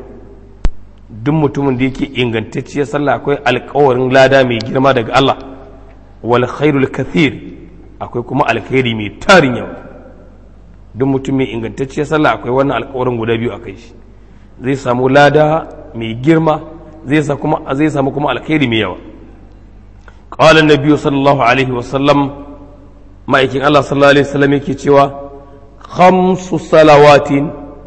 duk mutumin da yake ingantacciyar sallah akwai alkawarin lada mai girma daga Allah wal khairul kathir akwai kuma alkhairi mai tarin yawa duk mutum mai ingantacciyar sallah akwai wannan alkawarin guda biyu a kai shi zai samu lada mai girma zai sa kuma zai samu kuma alkhairi mai yawa qala an sallallahu alaihi wasallam ma'aikin Allah sallallahu alaihi wasallam yake cewa khamsu salawatin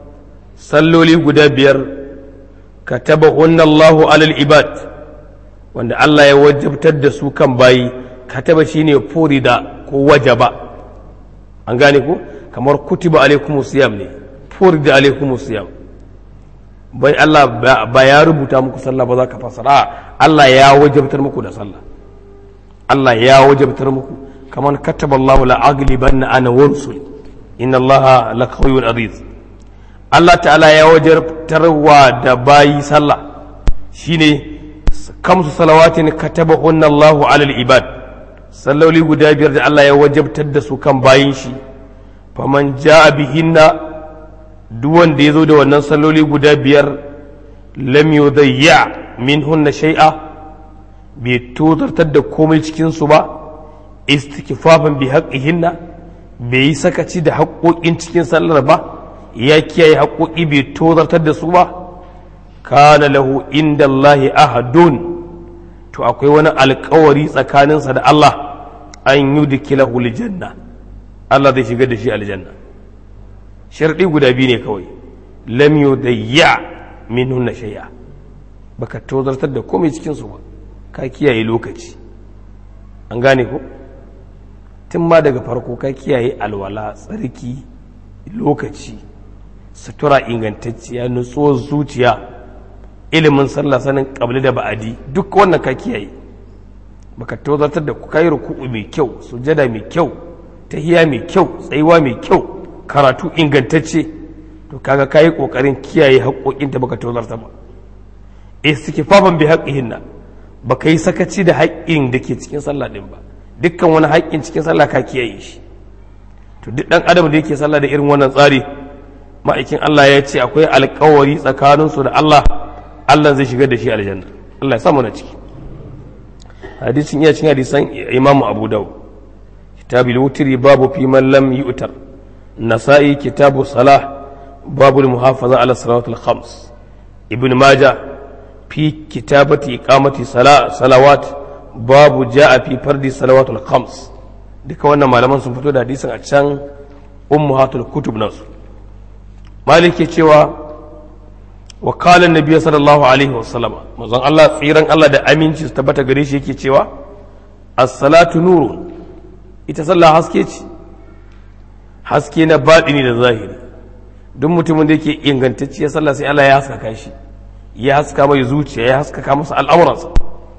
salloli guda biyar katabahunna Allahu alal ibad wanda Allah ya wajabtar da su kan bayi kataba shine furida ko wajaba an gane ko kamar kutiba alaikumus siyam ne furida alaikumus siyam bai Allah ba ya rubuta muku sallah ba za ka fasara Allah ya wajabtar muku da sallah Allah ya wajabtar muku kamar kataba Allahu la aglibanna ana wa rusuli inna Allaha laqawiyyun aziz Allah ta'ala ya wajabtarwa da bayi sallah shine kamsu salawatin katabahunna Allahu alal ibad salloli guda biyar da Allah ya wajabtar da su kan bayin shi faman ja'a bihinna duk wanda ya zo da wannan salloli guda biyar lam yudayya minhunna shay'a bai tozartar da komai cikin su ba istikfafan bi haqqihinna bai yi sakaci da haƙoƙin cikin sallar ba ya kiyaye haƙoƙi bai tozartar da su ba kana lahu inda Allahi ahadun to akwai wani alkawari tsakaninsa da Allah an yi dikilahu aljanna Allah zai shiga da shi aljanna sharɗi guda biyu ne kawai lam yudayya minhunna shay'a baka tozartar da komai cikin su ba ka kiyaye lokaci an gane ko tun ma daga farko ka kiyaye alwala tsarki lokaci sutura ingantacciya nutsuwar zuciya ilimin sallah sanin kabli da ba'adi duk wannan ka kiyaye baka tozartar da ku kai ruku'u mai kyau sujada mai kyau tahiya mai kyau tsayuwa mai kyau karatu ingantacce to kaga kayi kokarin kiyaye haƙoƙin da baka tozarta ba istikfafan bi haqqihinna baka yi sakaci da haƙƙin da ke cikin sallah din ba dukkan wani haƙƙin cikin sallah ka kiyaye shi to duk dan adam da yake sallah da irin wannan tsari ma'aikin Allah ya ce akwai alƙawari tsakaninsu da Allah Allah zai shigar da shi aljanna Allah ya samu na ciki hadisin iya cin hadisan imamu abu dawud kitabu wutiri babu fi man lam yu'tar nasa'i kitabu salah babu muhafaza ala salawatul khams ibn majah fi kitabati iqamati salawat babu ja'a fi fardi salawatul khams duka wannan malaman sun fito da hadisin a can ummahatul kutub nasu maliki cewa wa qala annabi sallallahu alaihi wasallam manzon Allah tsiran Allah da aminci su tabbata gare shi yake cewa as-salatu nurun ita sallah haske ce haske na baɗini da zahiri duk mutumin da yake ingantacciyar sallah sai Allah ya haskaka shi ya haska mai zuciya ya haskaka masa al'amuransa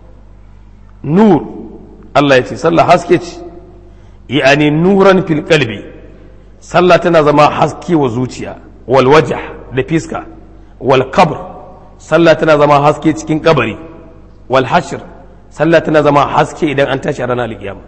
nur Allah ya ce sallah haske ce yani nuran fil qalbi sallah tana zama haske wa zuciya wal wajh da fiska wal qabr sallah tana zama haske cikin kabari wal hashr sallah tana zama haske idan an tashi a ranar alkiyama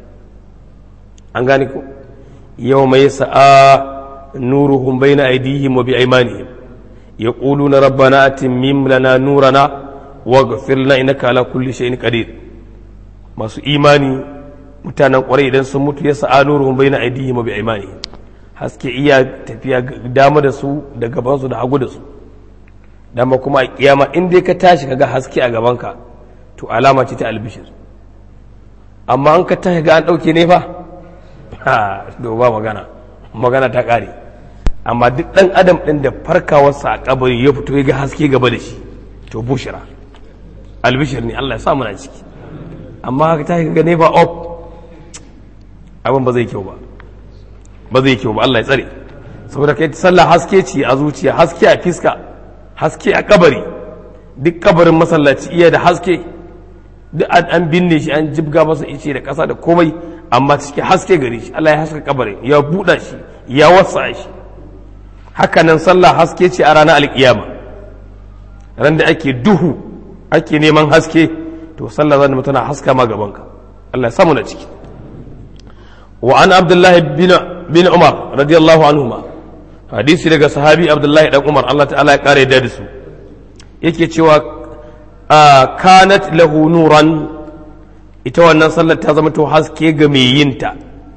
an gane ko yau mai sa'a nuruhum bayna aydihim wa bi aymanihim yaquluna rabbana atimim lana nurana waghfir lana innaka ala kulli shay'in qadir masu imani mutanen kwarai idan sun mutu ya sa'a nuruhum bayna aydihim wa bi aymanihim haske iya tafiya dama da su da gaban su da hagu da su dama kuma a kiyama in dai ka tashi kaga haske a gabanka to alama ce ta albishir amma an ka ta ga an ɗauke ne fa ha ba magana magana ta ƙare amma duk ɗan adam ɗin da farkawarsa a kabari ya fito ya ga haske gaba da shi to bushira albishir ne Allah ya sa muna ciki amma haka ta ga ne ba op abin ba zai kyau ba ba zai kyau ba Allah ya tsare saboda kai sallah haske ce a zuciya haske a fiska haske a kabari duk kabarin masallaci iya da haske duk an binne shi an jibga masa ice da ƙasa da komai amma cikin haske gare shi Allah ya haska kabarin ya buɗa shi ya wasa shi haka nan sallah haske ce a ranar alƙiyama ran da ake duhu ake neman haske to sallah zan tana haska ma gabanka Allah ya samu na ciki wa an abdullahi bin umar radiyallahu anhuma hadisi daga sahabi abdullahi dan umar Allah ta'ala ya kare da su yake cewa kanat lahu nuran ita wannan sallar ta zama to haske ga mai yinta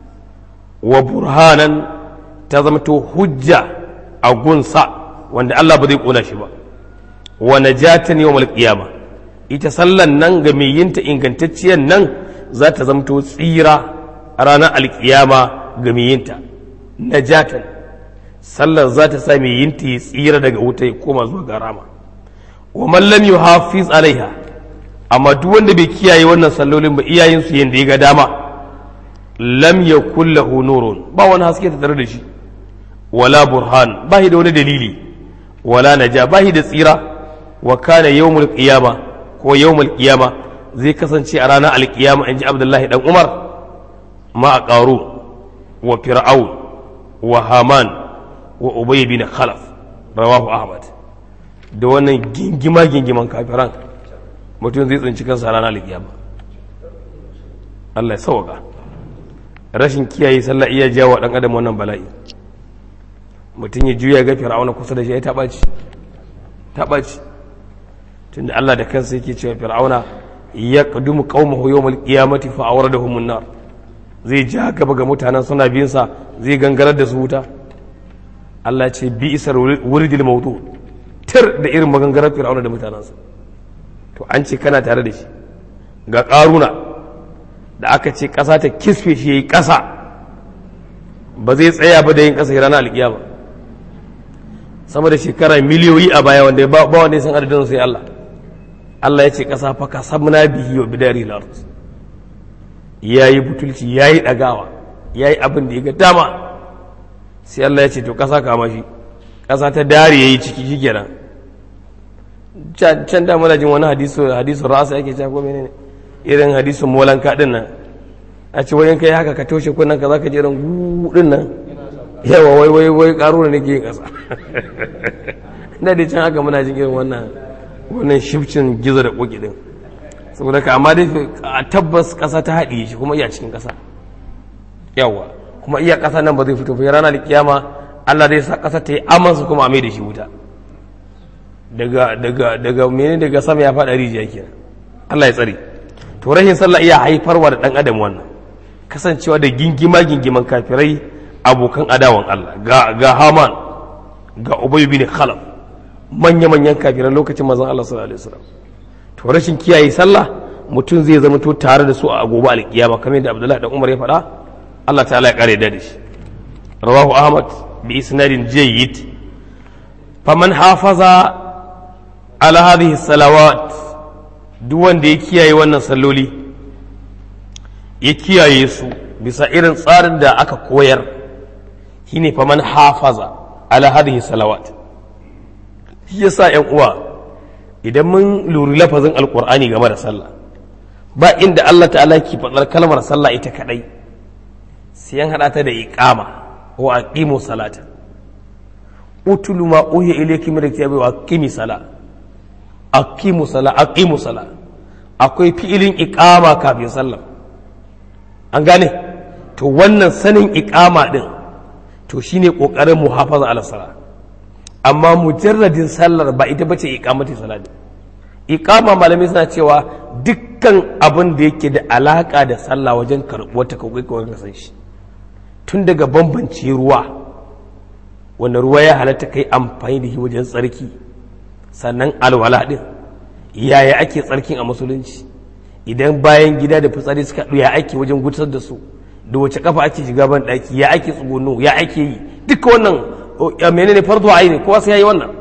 wa burhanan ta zama to hujja a gunsa wanda Allah ba zai kona shi ba wa najatan yawmal qiyama ita sallan nan ga mai yinta ingantacciyar nan za ta zama to tsira a ranar alkiyama ga mai yinta najatan sallar za ta sa mai yinta ya tsira daga wuta ya koma zuwa ga rama wa man lam yuhafiz alaiha amma duk wanda bai kiyaye wannan sallolin ba iyayen su yanda ya ga dama lam yakul lahu nurun ba wani haske ta tare da shi wala burhan ba da wani dalili wala naja ba da tsira wa kana yawmul qiyama ko yawmul qiyama zai kasance a ranar alkiyama in ji abdullahi dan umar ma a ƙaru wa fir'aun wa haman wa ubay bin khalaf rawahu ahmad da wannan gingima gingiman kafiran mutum zai tsinci kansa ranar alkiyama Allah ya sauka rashin kiyaye sallah iya jawo dan adam wannan bala'i mutum ya juya ga fir'auna kusa da shi ya taɓa ci taɓa ci tunda Allah da kansa yake cewa fir'auna ya qadumu qaumahu yawmal qiyamati fa awradahum an-nar zai ja gaba ga mutanen suna bin sa zai gangarar da su wuta Allah ce bi isar wuridil mawdu tir da irin magangarar fir'auna da mutanensa to an ce kana tare da shi ga karuna da aka ce ƙasa ta kisfe shi yayi ƙasa ba zai tsaya ba da yin ƙasa ranar alƙiyama sama da shekara miliyoyi a baya wanda ba wanda ya san adadin sai Allah Allah ya ce ƙasa fa ka sabna bihi wa bidari lard yayi butulci yayi dagawa yayi abin da ya ga dama sai Allah ya ce to ƙasa kama shi ƙasa ta dare yayi ciki shikenan can da muna jin wani hadisu hadisu rasa yake cewa ko menene irin hadisun molanka din nan a ce wayan kai haka ka toshe kunnan ka zaka ji irin gudun nan yawa wai wai wai karuna nake yin ƙasa da dai can haka muna jin irin wannan wannan shifcin gizo da ƙoƙi ɗin saboda ka amma dai a tabbas ƙasa ta haɗiye shi kuma iya cikin ƙasa yawa kuma iya ƙasa nan ba zai fito fa ranar kiyama Allah zai sa ƙasa ta yi amansa kuma a mai da shi wuta daga daga daga menene daga sama ya faɗa rijiya kenan Allah ya tsare to rahin sallah iya haifarwa da ɗan adam wannan kasancewa da gingima gingiman kafirai abokan adawan Allah ga ga Haman ga Ubay bin Khalaf manya-manyan kafiran lokacin mazan Allah sallallahu alaihi wasallam to rashin kiyaye sallah mutum zai zama to tare da su a gobe alkiyama kamar yadda Abdullahi dan Umar ya faɗa Allah ta'ala ya kare da shi rawahu Ahmad bi isnadin jayyid faman hafaza ala hadhihi salawat duk wanda ya kiyaye wannan salloli ya kiyaye su bisa irin tsarin da aka koyar shine faman hafaza ala hadhihi salawat shi yasa yan uwa idan mun luri lafazin alkur'ani game da sallah ba inda Allah ta'ala ke faɗar kalmar sallah ita kadai sai an haɗa ta da iqama wa aqimu salata utulu ma uhiya ilayki min kitabi wa aqimi sala aqimu sala aqimu sala akwai fi'ilin iqama kafin sallah an gane to wannan sanin iqama din to shine kokarin muhafaza ala salat amma mujarradin sallar ba ita bace iqamati salati iqama malamai suna cewa dukkan abin da yake da alaka da sallah wajen karɓuwar ta kawai kawai ka san shi tun daga bambance ruwa wanda ruwa ya halatta kai amfani da shi wajen tsarki sannan alwala din yaya ake tsarkin a musulunci idan bayan gida da fitsari suka ya ake wajen gutar da su da wace kafa ake shiga ban daki ya ake tsugono ya ake yi duka wannan menene fardu aini kowa sai yayi wannan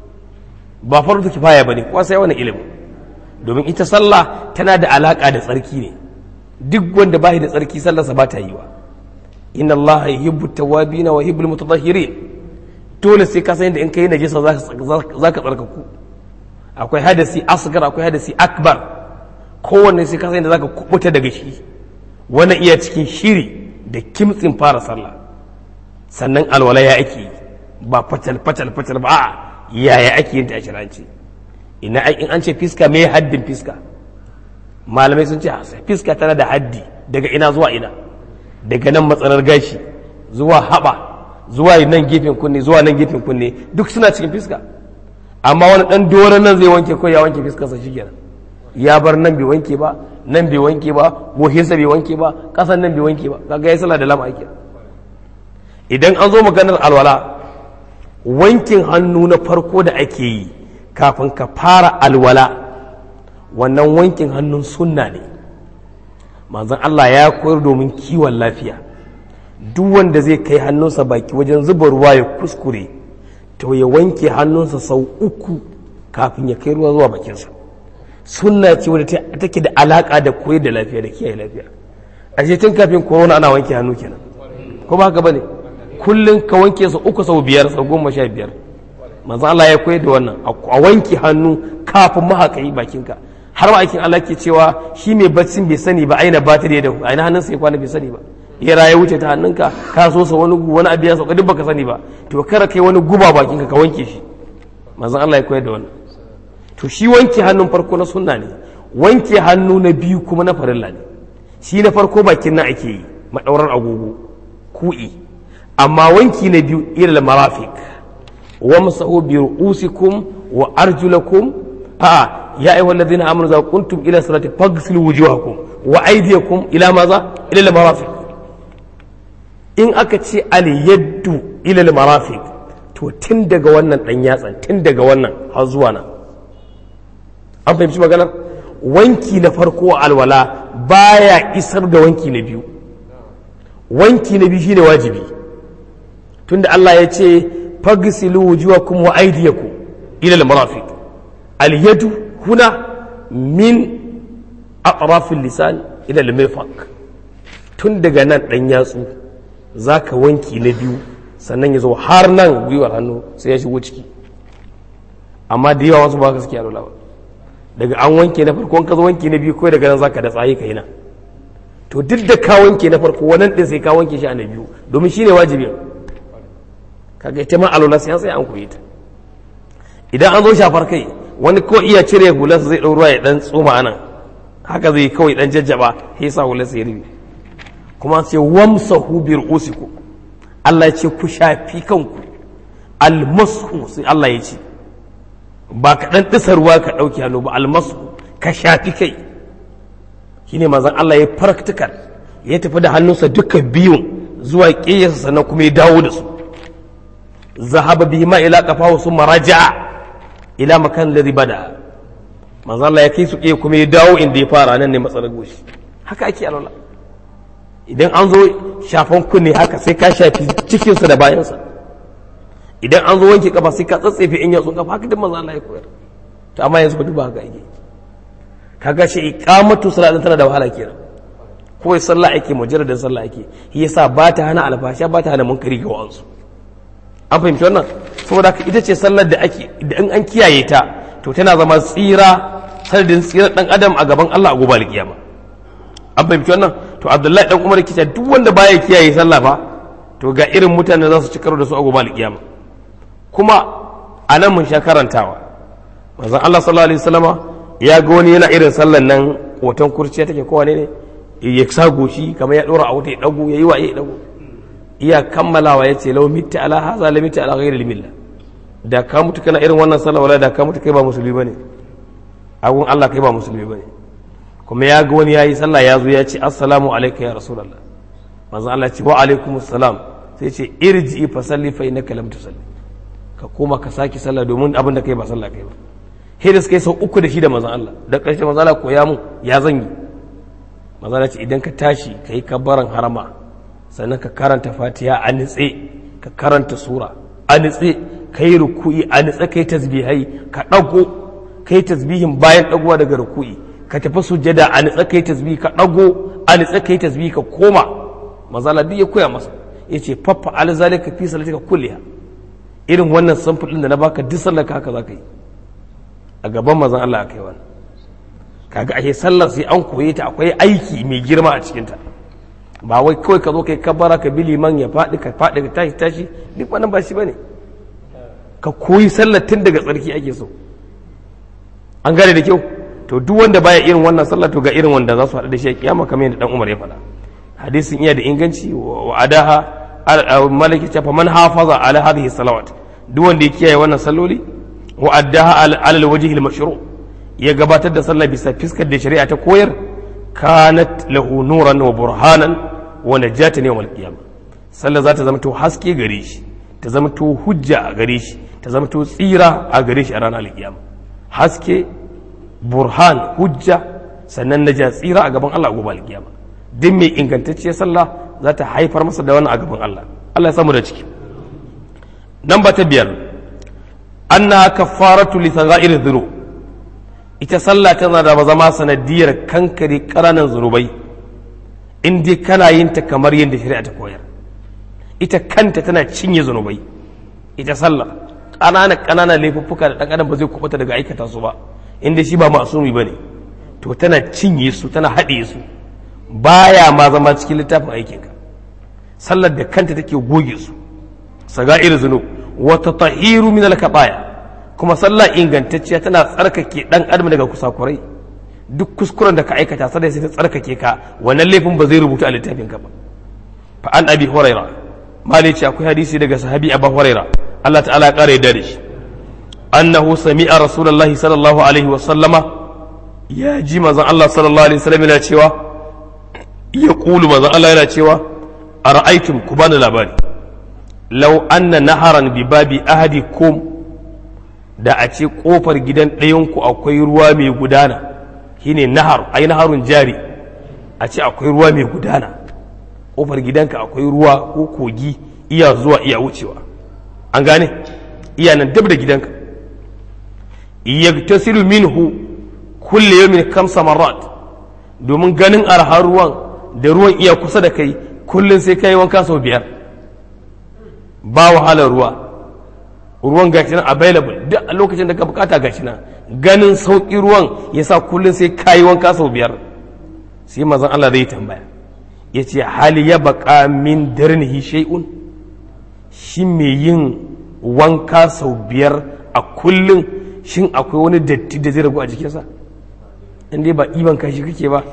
ba fardu kifaya bane kowa sai wannan ilimi domin ita sallah tana da alaka da tsarki ne duk wanda bai da tsarki sallarsa ba ta yi wa inna allaha yuhibbu tawabina wa yuhibbul mutatahhirin dole sai ka san da in kai najisa zaka tsarkaku akwai hadasi asgar akwai hadasi akbar kowanne sai ka san da zaka kubuta daga shi wani iya cikin shiri da kimtsin fara sallah sannan alwala ya ake yi ba fatal fatal fatal ba a yaya ake yin ta a shiranci ina in an ce fiska me haddin fiska malamai sun ce fiska tana da haddi daga ina zuwa ina daga nan matsalar gashi zuwa haba zuwa nan gefen kunne zuwa nan gefen kunne duk suna cikin fiska amma wani dan doron nan zai wanke ko ya wanke fiskarsa shikenan ya bar nan bai wanke ba nan bai wanke ba gohinsa bai wanke ba kasan nan bai wanke ba kaga ya sallah da lama ake idan an zo maganar alwala wankin hannu na farko da ake yi kafin ka fara alwala wannan wankin hannun sunna ne manzon Allah ya koyar domin kiwon lafiya duk wanda zai kai hannunsa baki wajen zuba ruwa ya kuskure to ya wanke hannunsa sau uku kafin ya kai ruwa zuwa bakinsa sunna ce wadda take da alaka da koyar da lafiya da kiyaye lafiya a tun kafin corona ana wanke hannu kenan ko ba haka bane kullum ka wanke su uku sau biyar sau goma sha biyar manzo Allah ya koyar da wannan a wanke hannu kafin mahaƙai bakinka har ma aikin Allah ke cewa shi mai baccin bai sani ba aina ba ta da aina hannunsa ya kwana bai sani ba ya ya wuce ta hannunka ka so sa wani wani abu ya sauka duk baka sani ba to kara kai wani guba bakinka ka wanke shi manzo Allah ya koyar da wannan to shi wanke hannun farko na sunna ne wanke hannu na biyu kuma na farilla ne shi na farko bakin nan ake yi madaurar agogo ku'i amma wanki na biyu ilal marafiq wamsahu bi ru'usikum wa arjulakum a ya ayyuhal ladina amanu za kuntum ila salati faghsilu wujuhakum wa aydiyakum ila maza ila al marafiq in aka ce al yaddu ila al marafiq to tun daga wannan dan yatsan tun daga wannan har zuwa nan an fahimci maganar wanki na farko alwala baya isar da wanki na biyu wanki na biyu shine wajibi tunda Allah ya ce fagsilu wujuhakum wa aydiyakum ila al-marafiq al-yadu huna min atraf al-lisan ila al-mirfaq tun daga nan dan yatsu zaka wanki na biyu sannan ya zo har nan gwiwar hannu sai ya shigo ciki amma da yawa wasu ba ka suke alwala ba daga an wanke na farko ka zo wanke na biyu kawai daga nan zaka da tsaye ka yi nan to duk da ka wanke na farko wannan din sai ka wanke shi a na biyu domin shine wajibi kaga ita ma alwala sai an sai an koyi ta idan an zo shafar kai wani ko iya cire hularsa zai ɗau ruwa ya dan tsoma anan haka zai kawai dan jajjaba sai sa hularsa ya rubi kuma sai wamsahu bi ru'usikum Allah ya ce ku shafi kanku almasu sai Allah ya ce ba ka dan disa ruwa ka dauki hannu ba almasu ka shafi kai shine manzon Allah ya practical ya tafi da hannunsa duka biyun zuwa ƙiyarsa sannan kuma ya dawo da su zahaba bihi ma ila qafahu summa raja'a ila makan alladhi bada manzo Allah ya kai su ƙiya kuma ya dawo inda ya fara nan ne matsalar goshi haka ake alwala idan an zo shafan kunne haka sai ka shafi cikinsa da bayansa idan an zo wanke kafa sai ka tsatsefe in yatsun kafa haka duk manzo Allah ya koyar to amma yanzu ba duba haka ake kaga shi iqamatu salatin tana da wahala kenan kawai sallah ake mujarradin sallah ake shi yasa ba ta hana alfasha ba ta hana munkari ga wa'ansu an fahimci wannan saboda haka ita ce sallar da ake da in an kiyaye ta to tana zama tsira sanadin tsira dan adam a gaban Allah a gobe alkiyama an fahimci wannan to Abdullahi dan Umar kice duk wanda baya kiyaye sallah fa to ga irin mutane za su ci karo da su a gobe alkiyama kuma a nan mun sha karantawa manzon Allah sallallahu alaihi wasallama ya ga wani yana irin sallan nan hoton kurciya take kowa ne ya sa goshi kamar ya dora a wuta ya dago ya yi wa ya dago iya kammalawa ya ce lau mitta ala haza la mitta ala ghairi milla da ka mutu kana irin wannan sallah wala da ka mutu kai ba musulmi bane agun Allah kai ba musulmi bane kuma ya ga wani yayi sallah ya zo ya ce assalamu alayka ya rasulullah manzo Allah ce wa alaikum assalam sai ce irji fa salli fa innaka lam tusalli ka koma ka saki sallah domin abin da kai ba sallah kai ba sai da suka yi sau uku da shi da manzon Allah da ƙarshe manzon Allah koya mu ya zan yi manzon Allah ce idan ka tashi ka yi kabbaran harama sannan ka karanta fatiha a nitse ka karanta sura a nitse ka yi ruku'i a nitse ka yi tasbihai ka ɗago ka yi tasbihin bayan ɗagowa daga ruku'i ka tafi sujjada a nitse ka yi tasbihi ka ɗago a nitse ka yi tasbihi ka koma mazala duk ya koya masa ya ce faffa alzalika fi salatika kulliha irin wannan samfur ɗin da na baka duk sallar ka haka za ka yi a gaban mazan Allah aka yi wannan kaga ake sallar sai an koye ta akwai aiki mai girma a cikinta ba wai kawai ka zo kai kabara ka bi liman ya faɗi ka faɗi ka tashi tashi duk wannan ba shi bane ka koyi sallar tun daga tsarki ake so an gane da kyau to duk wanda baya irin wannan sallah to ga irin wanda za su haɗu da shi a kiyama kamar yadda dan Umar ya faɗa hadisin iya da inganci wa adaha malaki ta man hafaza ala hadhihi salawat duk wanda ya kiyaye wannan salloli wa addaha ala alwajhi almashru ya gabatar da sallah bisa fiskar da shari'a ta koyar kanat lahu nuran wa burhanan wa najatan yawm alqiyama sallah za ta zama to haske gare shi ta zama to hujja a gare shi ta zama to tsira a gare shi a ranar alqiyama haske burhan hujja sannan naja tsira a gaban Allah gobe alqiyama duk mai ingantacciyar sallah za ta haifar masa da wannan a gaban Allah Allah ya samu da ciki nan ba ta biyar anna kaffaratu li sagha'ir dhunub ita sallah tana da zama sanadiyar kankare ƙananan zunubai in dai kana yin ta kamar yadda shari'a ta koyar ita kanta tana cinye zunubai ita sallah ƙananan ƙananan laifuffuka da ɗan adam ba zai kubuta daga aikata su ba in dai shi ba ma'asumi ba ne to tana cinye su tana haɗe su baya ma zama cikin littafin aikinka sallar da kanta take goge su saga'ir zunub wata tahiru min al kuma sallah ingantacciya tana tsarkake dan adam daga kusakurai duk kuskuren da ka aikata sai sai ta tsarkake ka wannan laifin ba zai rubuta a littafin ka ba fa an abi huraira mali ce akwai hadisi daga sahabi abu huraira Allah ta'ala ya kare yadda da shi annahu sami'a rasulullahi sallallahu alaihi wa sallama ya ji manzon Allah sallallahu alaihi wasallam yana cewa ya kulu manzon Allah yana cewa ara'aytum ku bani labari law anna naharan bi babi ahadikum da a ce kofar gidan ɗayanku akwai ruwa mai gudana shine nahar ai naharun jari a ce akwai ruwa mai gudana kofar gidanka akwai ruwa ko kogi iya zuwa iya wucewa an gane iya nan dab da gidanka yagtasilu minhu kulle yawmin kamsa marrat domin ganin arhar ruwan da ruwan iya kusa da kai kullum sai kai wanka sau biyar ba wahalar ruwa ruwan gashi nan available duk a lokacin da ka bukata gashi nan ganin sauƙi ruwan ya sa kullum sai kayi wanka sau biyar sai mazan Allah zai tambaya ya ce hali ya baka min darnihi shay'un shi mai yin wanka sau biyar a kullum shin akwai wani datti da zai ragu a jikinsa in dai ba iban kashi kake ba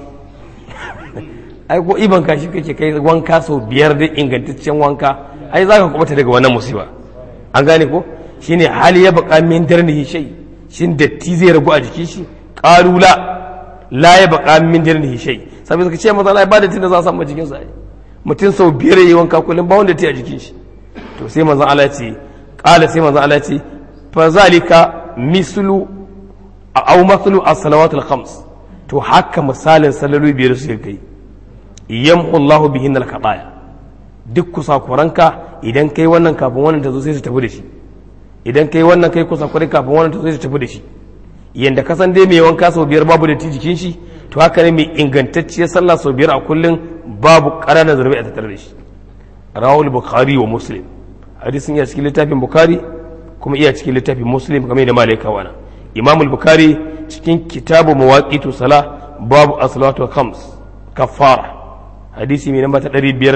ai ko iban kashi kake kai wanka sau biyar da ingantaccen wanka ai za ka kubata daga wannan musiba an gane ko shine hali ya baka min darnihi shay shin datti zai ragu a jikin shi qalula la ya baka min darnihi shay saboda suka ce maza Allah ba datti da za a samu jikin sa mutum sau biyar yayi wanka kullum ba wanda datti a jikin shi to sai manzon Allah ya ce qala sai manzon Allah ya ce fa zalika mislu aw mathlu as-salawat al-khams to haka misalin salloli biyar su kai yamhu Allahu bihin al-qadaya duk kusakuranka idan kai wannan kafin wannan ta zo sai su tafi da shi idan kai wannan kai kusakurai kafin wannan ta zo sai su tafi da shi yanda ka san dai mai wanka sau biyar babu da jikin shi to haka ne mai ingantacciyar sallah sau biyar a kullum babu ƙananan zurbi a tattare da shi rawul bukhari wa muslim hadisin iya cikin littafin bukhari kuma iya cikin littafin muslim kamar da malai kawana imamul bukhari cikin kitabu mawaqitu sala babu as-salatu khams kaffara hadisi mai namba ta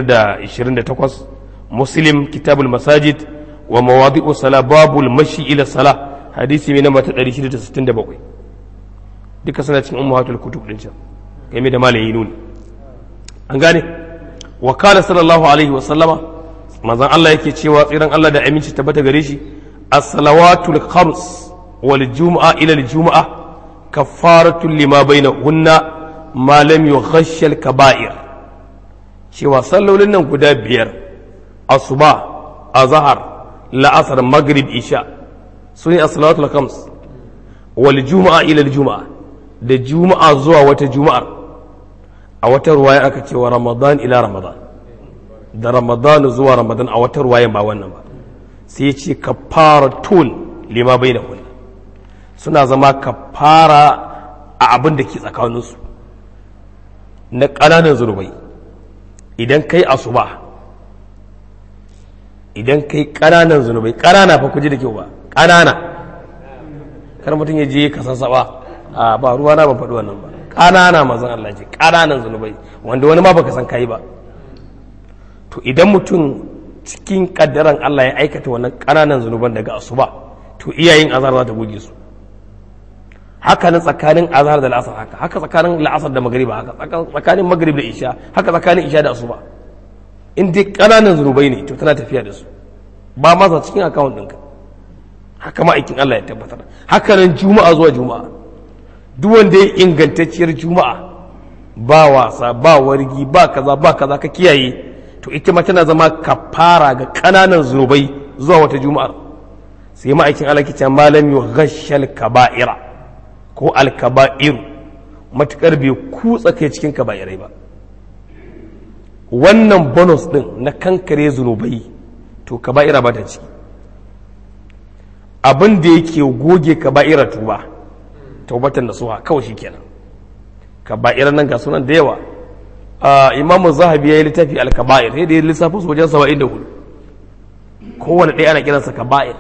528 muslim kitabul masajid wa mawadi'u sala babul mashi ila sala hadisi mai namba ta 667 duka suna cikin ummahatul kutub din can kai mai da malayi nuni an gane wa kana sallallahu alaihi wa sallama manzon Allah yake cewa tsiran Allah da aminci tabbata gare shi as-salawatul khams wal jumu'a ila al-jumu'a kaffaratu lima bainahunna ma lam yughashsha al-kaba'ir cewa sallolin nan guda biyar asuba azhar la'asar maghrib isha su ne as-salawatul khams wal juma'a ila juma'a da juma'a zuwa wata juma'ar a wata ruwaya aka ce wa ramadan ila ramadan da ramadan zuwa ramadan a wata ruwayan ba wannan ba sai ce kafaratun lima bai da suna zama kafara a abin da ke tsakaninsu na ƙananan zunubai idan kai asuba idan kai ƙananan zunubai ƙanana fa kuji da kyau ba ƙanana kar mutum ya je ka sassaba a ba ruwa na ban faɗi wannan ba ƙanana mazan Allah ce ƙananan zunubai wanda wani ma baka san kai ba to idan mutum cikin kaddaran Allah ya aikata wannan ƙananan zunuban daga asuba to iyayen azhar za ta goge su haka nan tsakanin azhar da la'asar haka haka tsakanin la'asar da magriba haka tsakanin magrib da isha haka tsakanin isha da asuba in dai ƙananan zunubai ne to tana tafiya da su ba ma cikin akawun ɗinka haka ma'aikin Allah ya tabbatar haka nan juma'a zuwa juma'a duk wanda ya ingantacciyar juma'a ba wasa ba wargi ba kaza ba kaza ka kiyaye to ita ma tana zama kafara ga ƙananan zunubai zuwa wata juma'ar sai ma'aikin Allah kicin malam yu ghashal kaba'ira ko alkaba'iru matukar bai kutsa kai cikin kaba'irai ba wannan bonus din na kankare zunubai to kaba'ira ba ta ciki abin da yake goge kaba'ira tuba taubatan nasuha kawai shikenan kaba'ira nan ga sunan da yawa imamu zahabi ya yi littafi al-kaba'ir sai da ya lissafa su wajen saba'in da hudu kowane ɗaya ana kiransa kaba'ir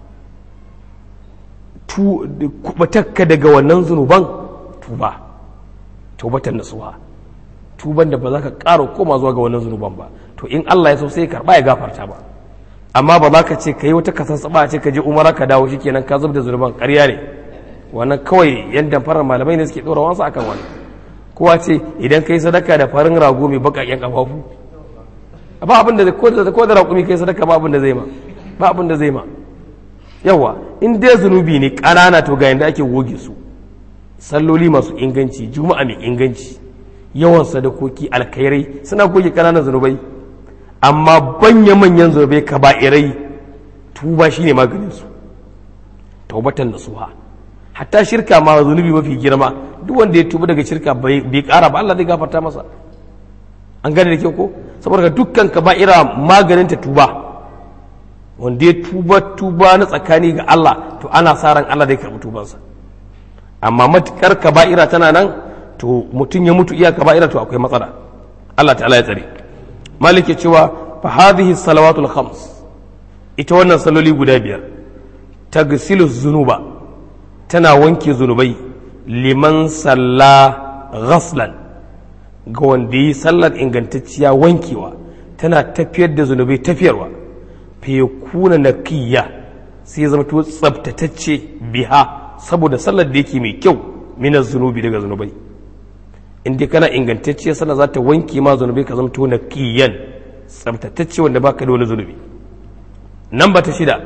kubatakka daga wannan zunuban tuba taubatan nasuha tuban da ba za ka ƙara koma zuwa ga wannan zunuban ba to in Allah ya so sai karɓa ya gafarta ba amma ba za ka ce ka yi wata kasasaba ce ka je umara ka dawo shikenan ka zub da zunuban ƙarya ne wannan kawai yan damfarar malamai ne suke ɗora wansu akan wani kowa ce idan ka yi sadaka da farin rago mai baƙaƙen ƙafafu ba abin da ko da ko da raƙumi kai sadaka ba abin da zai ma ba abin da zai ma yawa in dai zunubi ne ƙanana to ga yanda ake goge su salloli masu inganci juma'a mai inganci yawan sadakoki alkhairai suna goge ƙananan zunubai amma banya manyan zunubai kaba'irai tuba shine maganin su taubatan nasuha hatta shirka ma zunubi mafi girma duk wanda ya tuba daga shirka bai kara ba Allah zai gafarta masa an gane da ke ko saboda dukkan kaba'ira maganin ta tuba wanda ya tuba tuba na tsakani ga Allah to ana sa ran Allah zai karɓi tubansa amma matukar kaba'ira tana nan to mutum ya mutu iya kaba'ira to akwai matsala Allah ta'ala ya tsare malik ya cewa fa hadhihi salawatul khams ita wannan saloli guda biyar tagsilu zunuba tana wanke zunubai liman salla ghaslan ga wanda yi sallar ingantacciya wankewa tana tafiyar da zunubai tafiyarwa fa kuna naqiyya sai zama to tsabtatacce biha saboda sallar da yake mai kyau mina zunubi daga zunubai in dai kana ingantacciya sallar za ta wanke ma zunubai ka zama to naqiyan tsabtatacce wanda baka da wani zunubi nan ba ta shida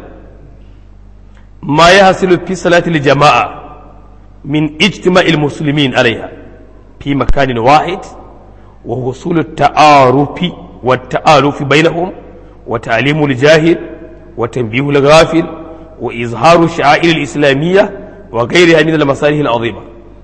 ma ya hasilu fi salatil jama'a min ijtima'il muslimin alaiha fi makanin wahid wa husul ta'arufi wa ta'arufi bainahum wa ta'limul jahil wa tanbihul ghafil wa izharu sha'air al-islamiyya wa ghayriha min al-masalih al-azima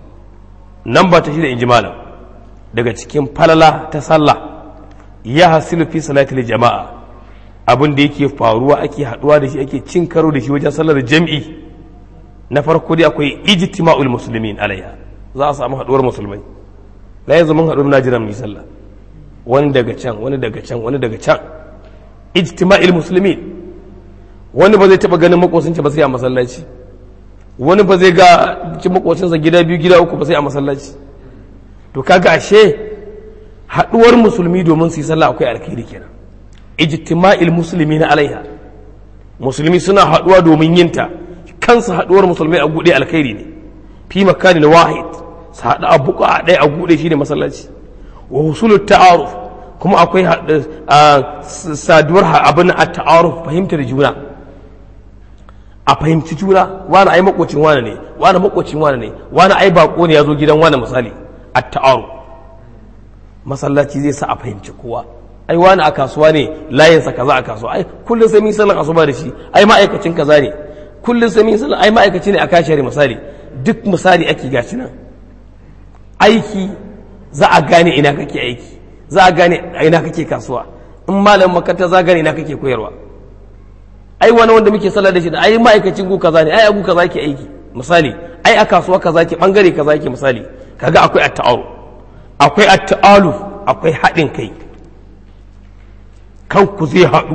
nan ba ta shida injimala daga cikin falala ta sallah ya hasilu fi salatil jama'a abin da yake faruwa ake haduwa da shi ake cin karo da shi wajen sallar jam'i na farko dai akwai ijtima'ul muslimin alaiha za a samu haduwar musulmai la yanzu mun haɗu na jiran mu sallah wani daga can wani daga can wani daga can ijtima'il muslimin wani ba zai taba ganin makocinsa ba sai a masallaci wani ba zai ga ci makocinsa gida biyu gida uku ba sai a masallaci to kaga ashe haduwar musulmi domin su yi sallah akwai alkhairi kenan ijtima'il musulmi na alaiha musulmi suna haduwa domin yinta kansu haduwar musulmai a gude alkhairi ne fi makanin wahid su haɗu a buka a ɗaya a gude shi ne masallaci wa husulul ta'aruf kuma akwai saduwar abin a ta'aruf fahimtar juna a fahimci juna wani ai makocin wani ne wani makocin wani ne wani ai bako ne ya zo gidan wani misali a ta'aruf masallaci zai sa a fahimci kowa ai wani a kasuwa ne layinsa kaza a kasuwa ai kullum sai mun sallan asuba da shi ai ma'aikacin kaza ne kullum sai mun sallan ai ma'aikaci ne a kashare misali duk misali ake gashi nan aiki za a gane ina kake aiki za a gane a ina kake kasuwa in malamin makaranta za a gane ina kake koyarwa ai wani wanda muke sallah da shi da ai ma'aikacin gu kaza ne ai a gu kaza ke aiki misali ai a kasuwa kaza ke bangare kaza ke misali kaga akwai at-ta'aruf akwai at-ta'aluf akwai haɗin kai kanku zai haɗu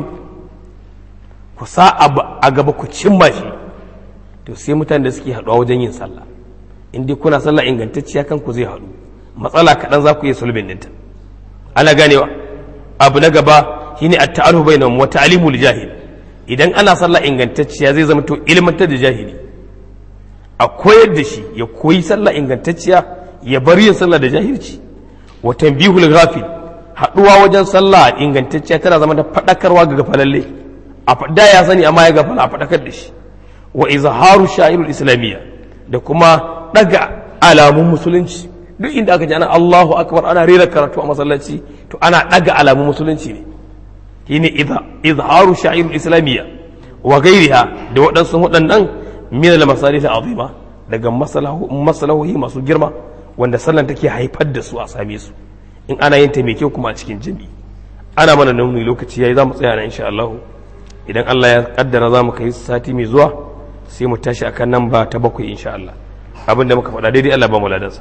ku sa a gaba ku cimma shi to sai mutane da suke haɗuwa wajen yin sallah in dai kuna sallah ingantacciya kanku zai haɗu matsala kaɗan za ku yi sulbin ɗinta ana ganewa abu na gaba shine at-ta'arufu bainahum wa ta'limul jahil idan ana sallah ingantacciya zai zama to ilmantar da jahili a koyar da shi ya koyi sallah ingantacciya ya bar yin sallah da jahilci wa tanbihul ghafil haɗuwa wajen sallah ingantacciya tana zama da faɗakarwa ga gafalalle a da ya sani amma ya gafala a faɗakar da shi wa izharu sha'irul islamiyya da kuma ɗaga alamun musulunci duk inda aka ji ana Allahu akbar ana rera karatu a masallaci to ana ɗaga alamun musulunci ne shine izharu sha'irul islamiyya wa gairiha da waɗansu waɗannan min al masalih azima daga masalahohi masu girma wanda sallan take haifar da su a same su in ana yin taimake kuma a cikin jami'i ana mana nuni lokaci yayi za mu tsaya nan insha Allah idan Allah ya kaddara za mu kai sati mai zuwa sai mu tashi akan nan ba ta bakwai insha Allah abinda muka faɗa daidai Allah ba mu ladansa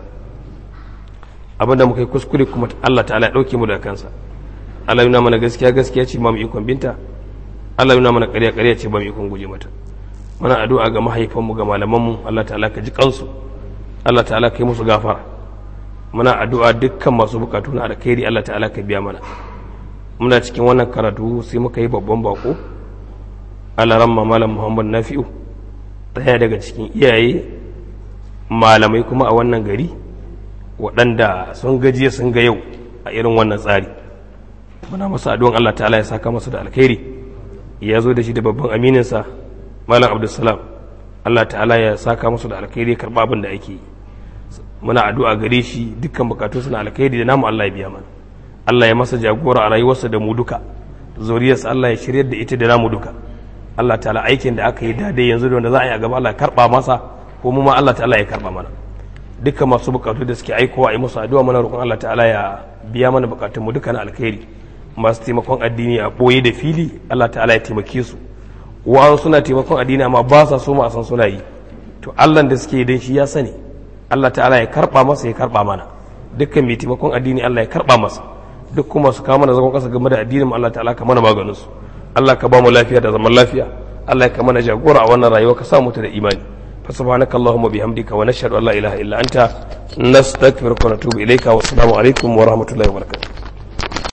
abinda muka yi kuskure kuma Allah ta'ala ya dauke mu daga kansa Allah yana mana gaskiya gaskiya ce ba mu ikon binta Allah yana mana ƙarya ƙarya ce ba mu ikon guje mata muna addu'a ga mahaifanmu ga malamanmu Allah ta'ala ka ji kansu Allah ta'ala ka yi musu gafara muna addu'a dukkan masu bukatu na alkhairi Allah ta'ala ka biya mana muna cikin wannan karatu sai muka yi babban bako alaramma malam muhammad nafi'u ɗaya daga cikin iyaye malamai kuma a wannan gari waɗanda sun gajiya sun ga yau a irin wannan tsari muna masu addu'an Allah ta'ala ya saka masa da alkhairi ya zo da shi da babban amininsa malam abdulsalam Allah ta'ala ya saka masa da alkhairi ya karɓa abin da ake yi muna addu'a gare shi dukkan bukatu suna alkhairi da namu Allah ya biya mana Allah ya masa jagora a rayuwarsa da mu duka zuriyarsa Allah ya shiryar da ita da namu duka Allah ta'ala aikin da aka yi daidai yanzu da wanda za a yi a gaba Allah ya karba masa ko mu ma Allah ta'ala ya karba mana dukkan masu bukatu da suke aikowa a yi musu addu'a mana roƙon Allah ta'ala ya biya mana bukatun mu duka na alkhairi masu taimakon addini a boye da fili Allah ta'ala ya taimake su wa'an suna taimakon addini amma ba sa so ma a san suna yi to Allah da suke dan shi ya sani Allah ta'ala ya karba masa ya karba mana dukkan mai taimakon addini Allah ya karba masa duk kuma su kama na zagon kasa game da addinin Allah ta'ala ka mana maganin su Allah ka ba mu lafiya da zaman lafiya Allah ka mana jagora a wannan rayuwa ka sa mu ta da imani fa subhanaka allahumma bihamdika wa nashhadu an la ilaha illa anta nastaghfiruka wa natubu ilayka wa assalamu alaikum wa rahmatullahi wa barakatuh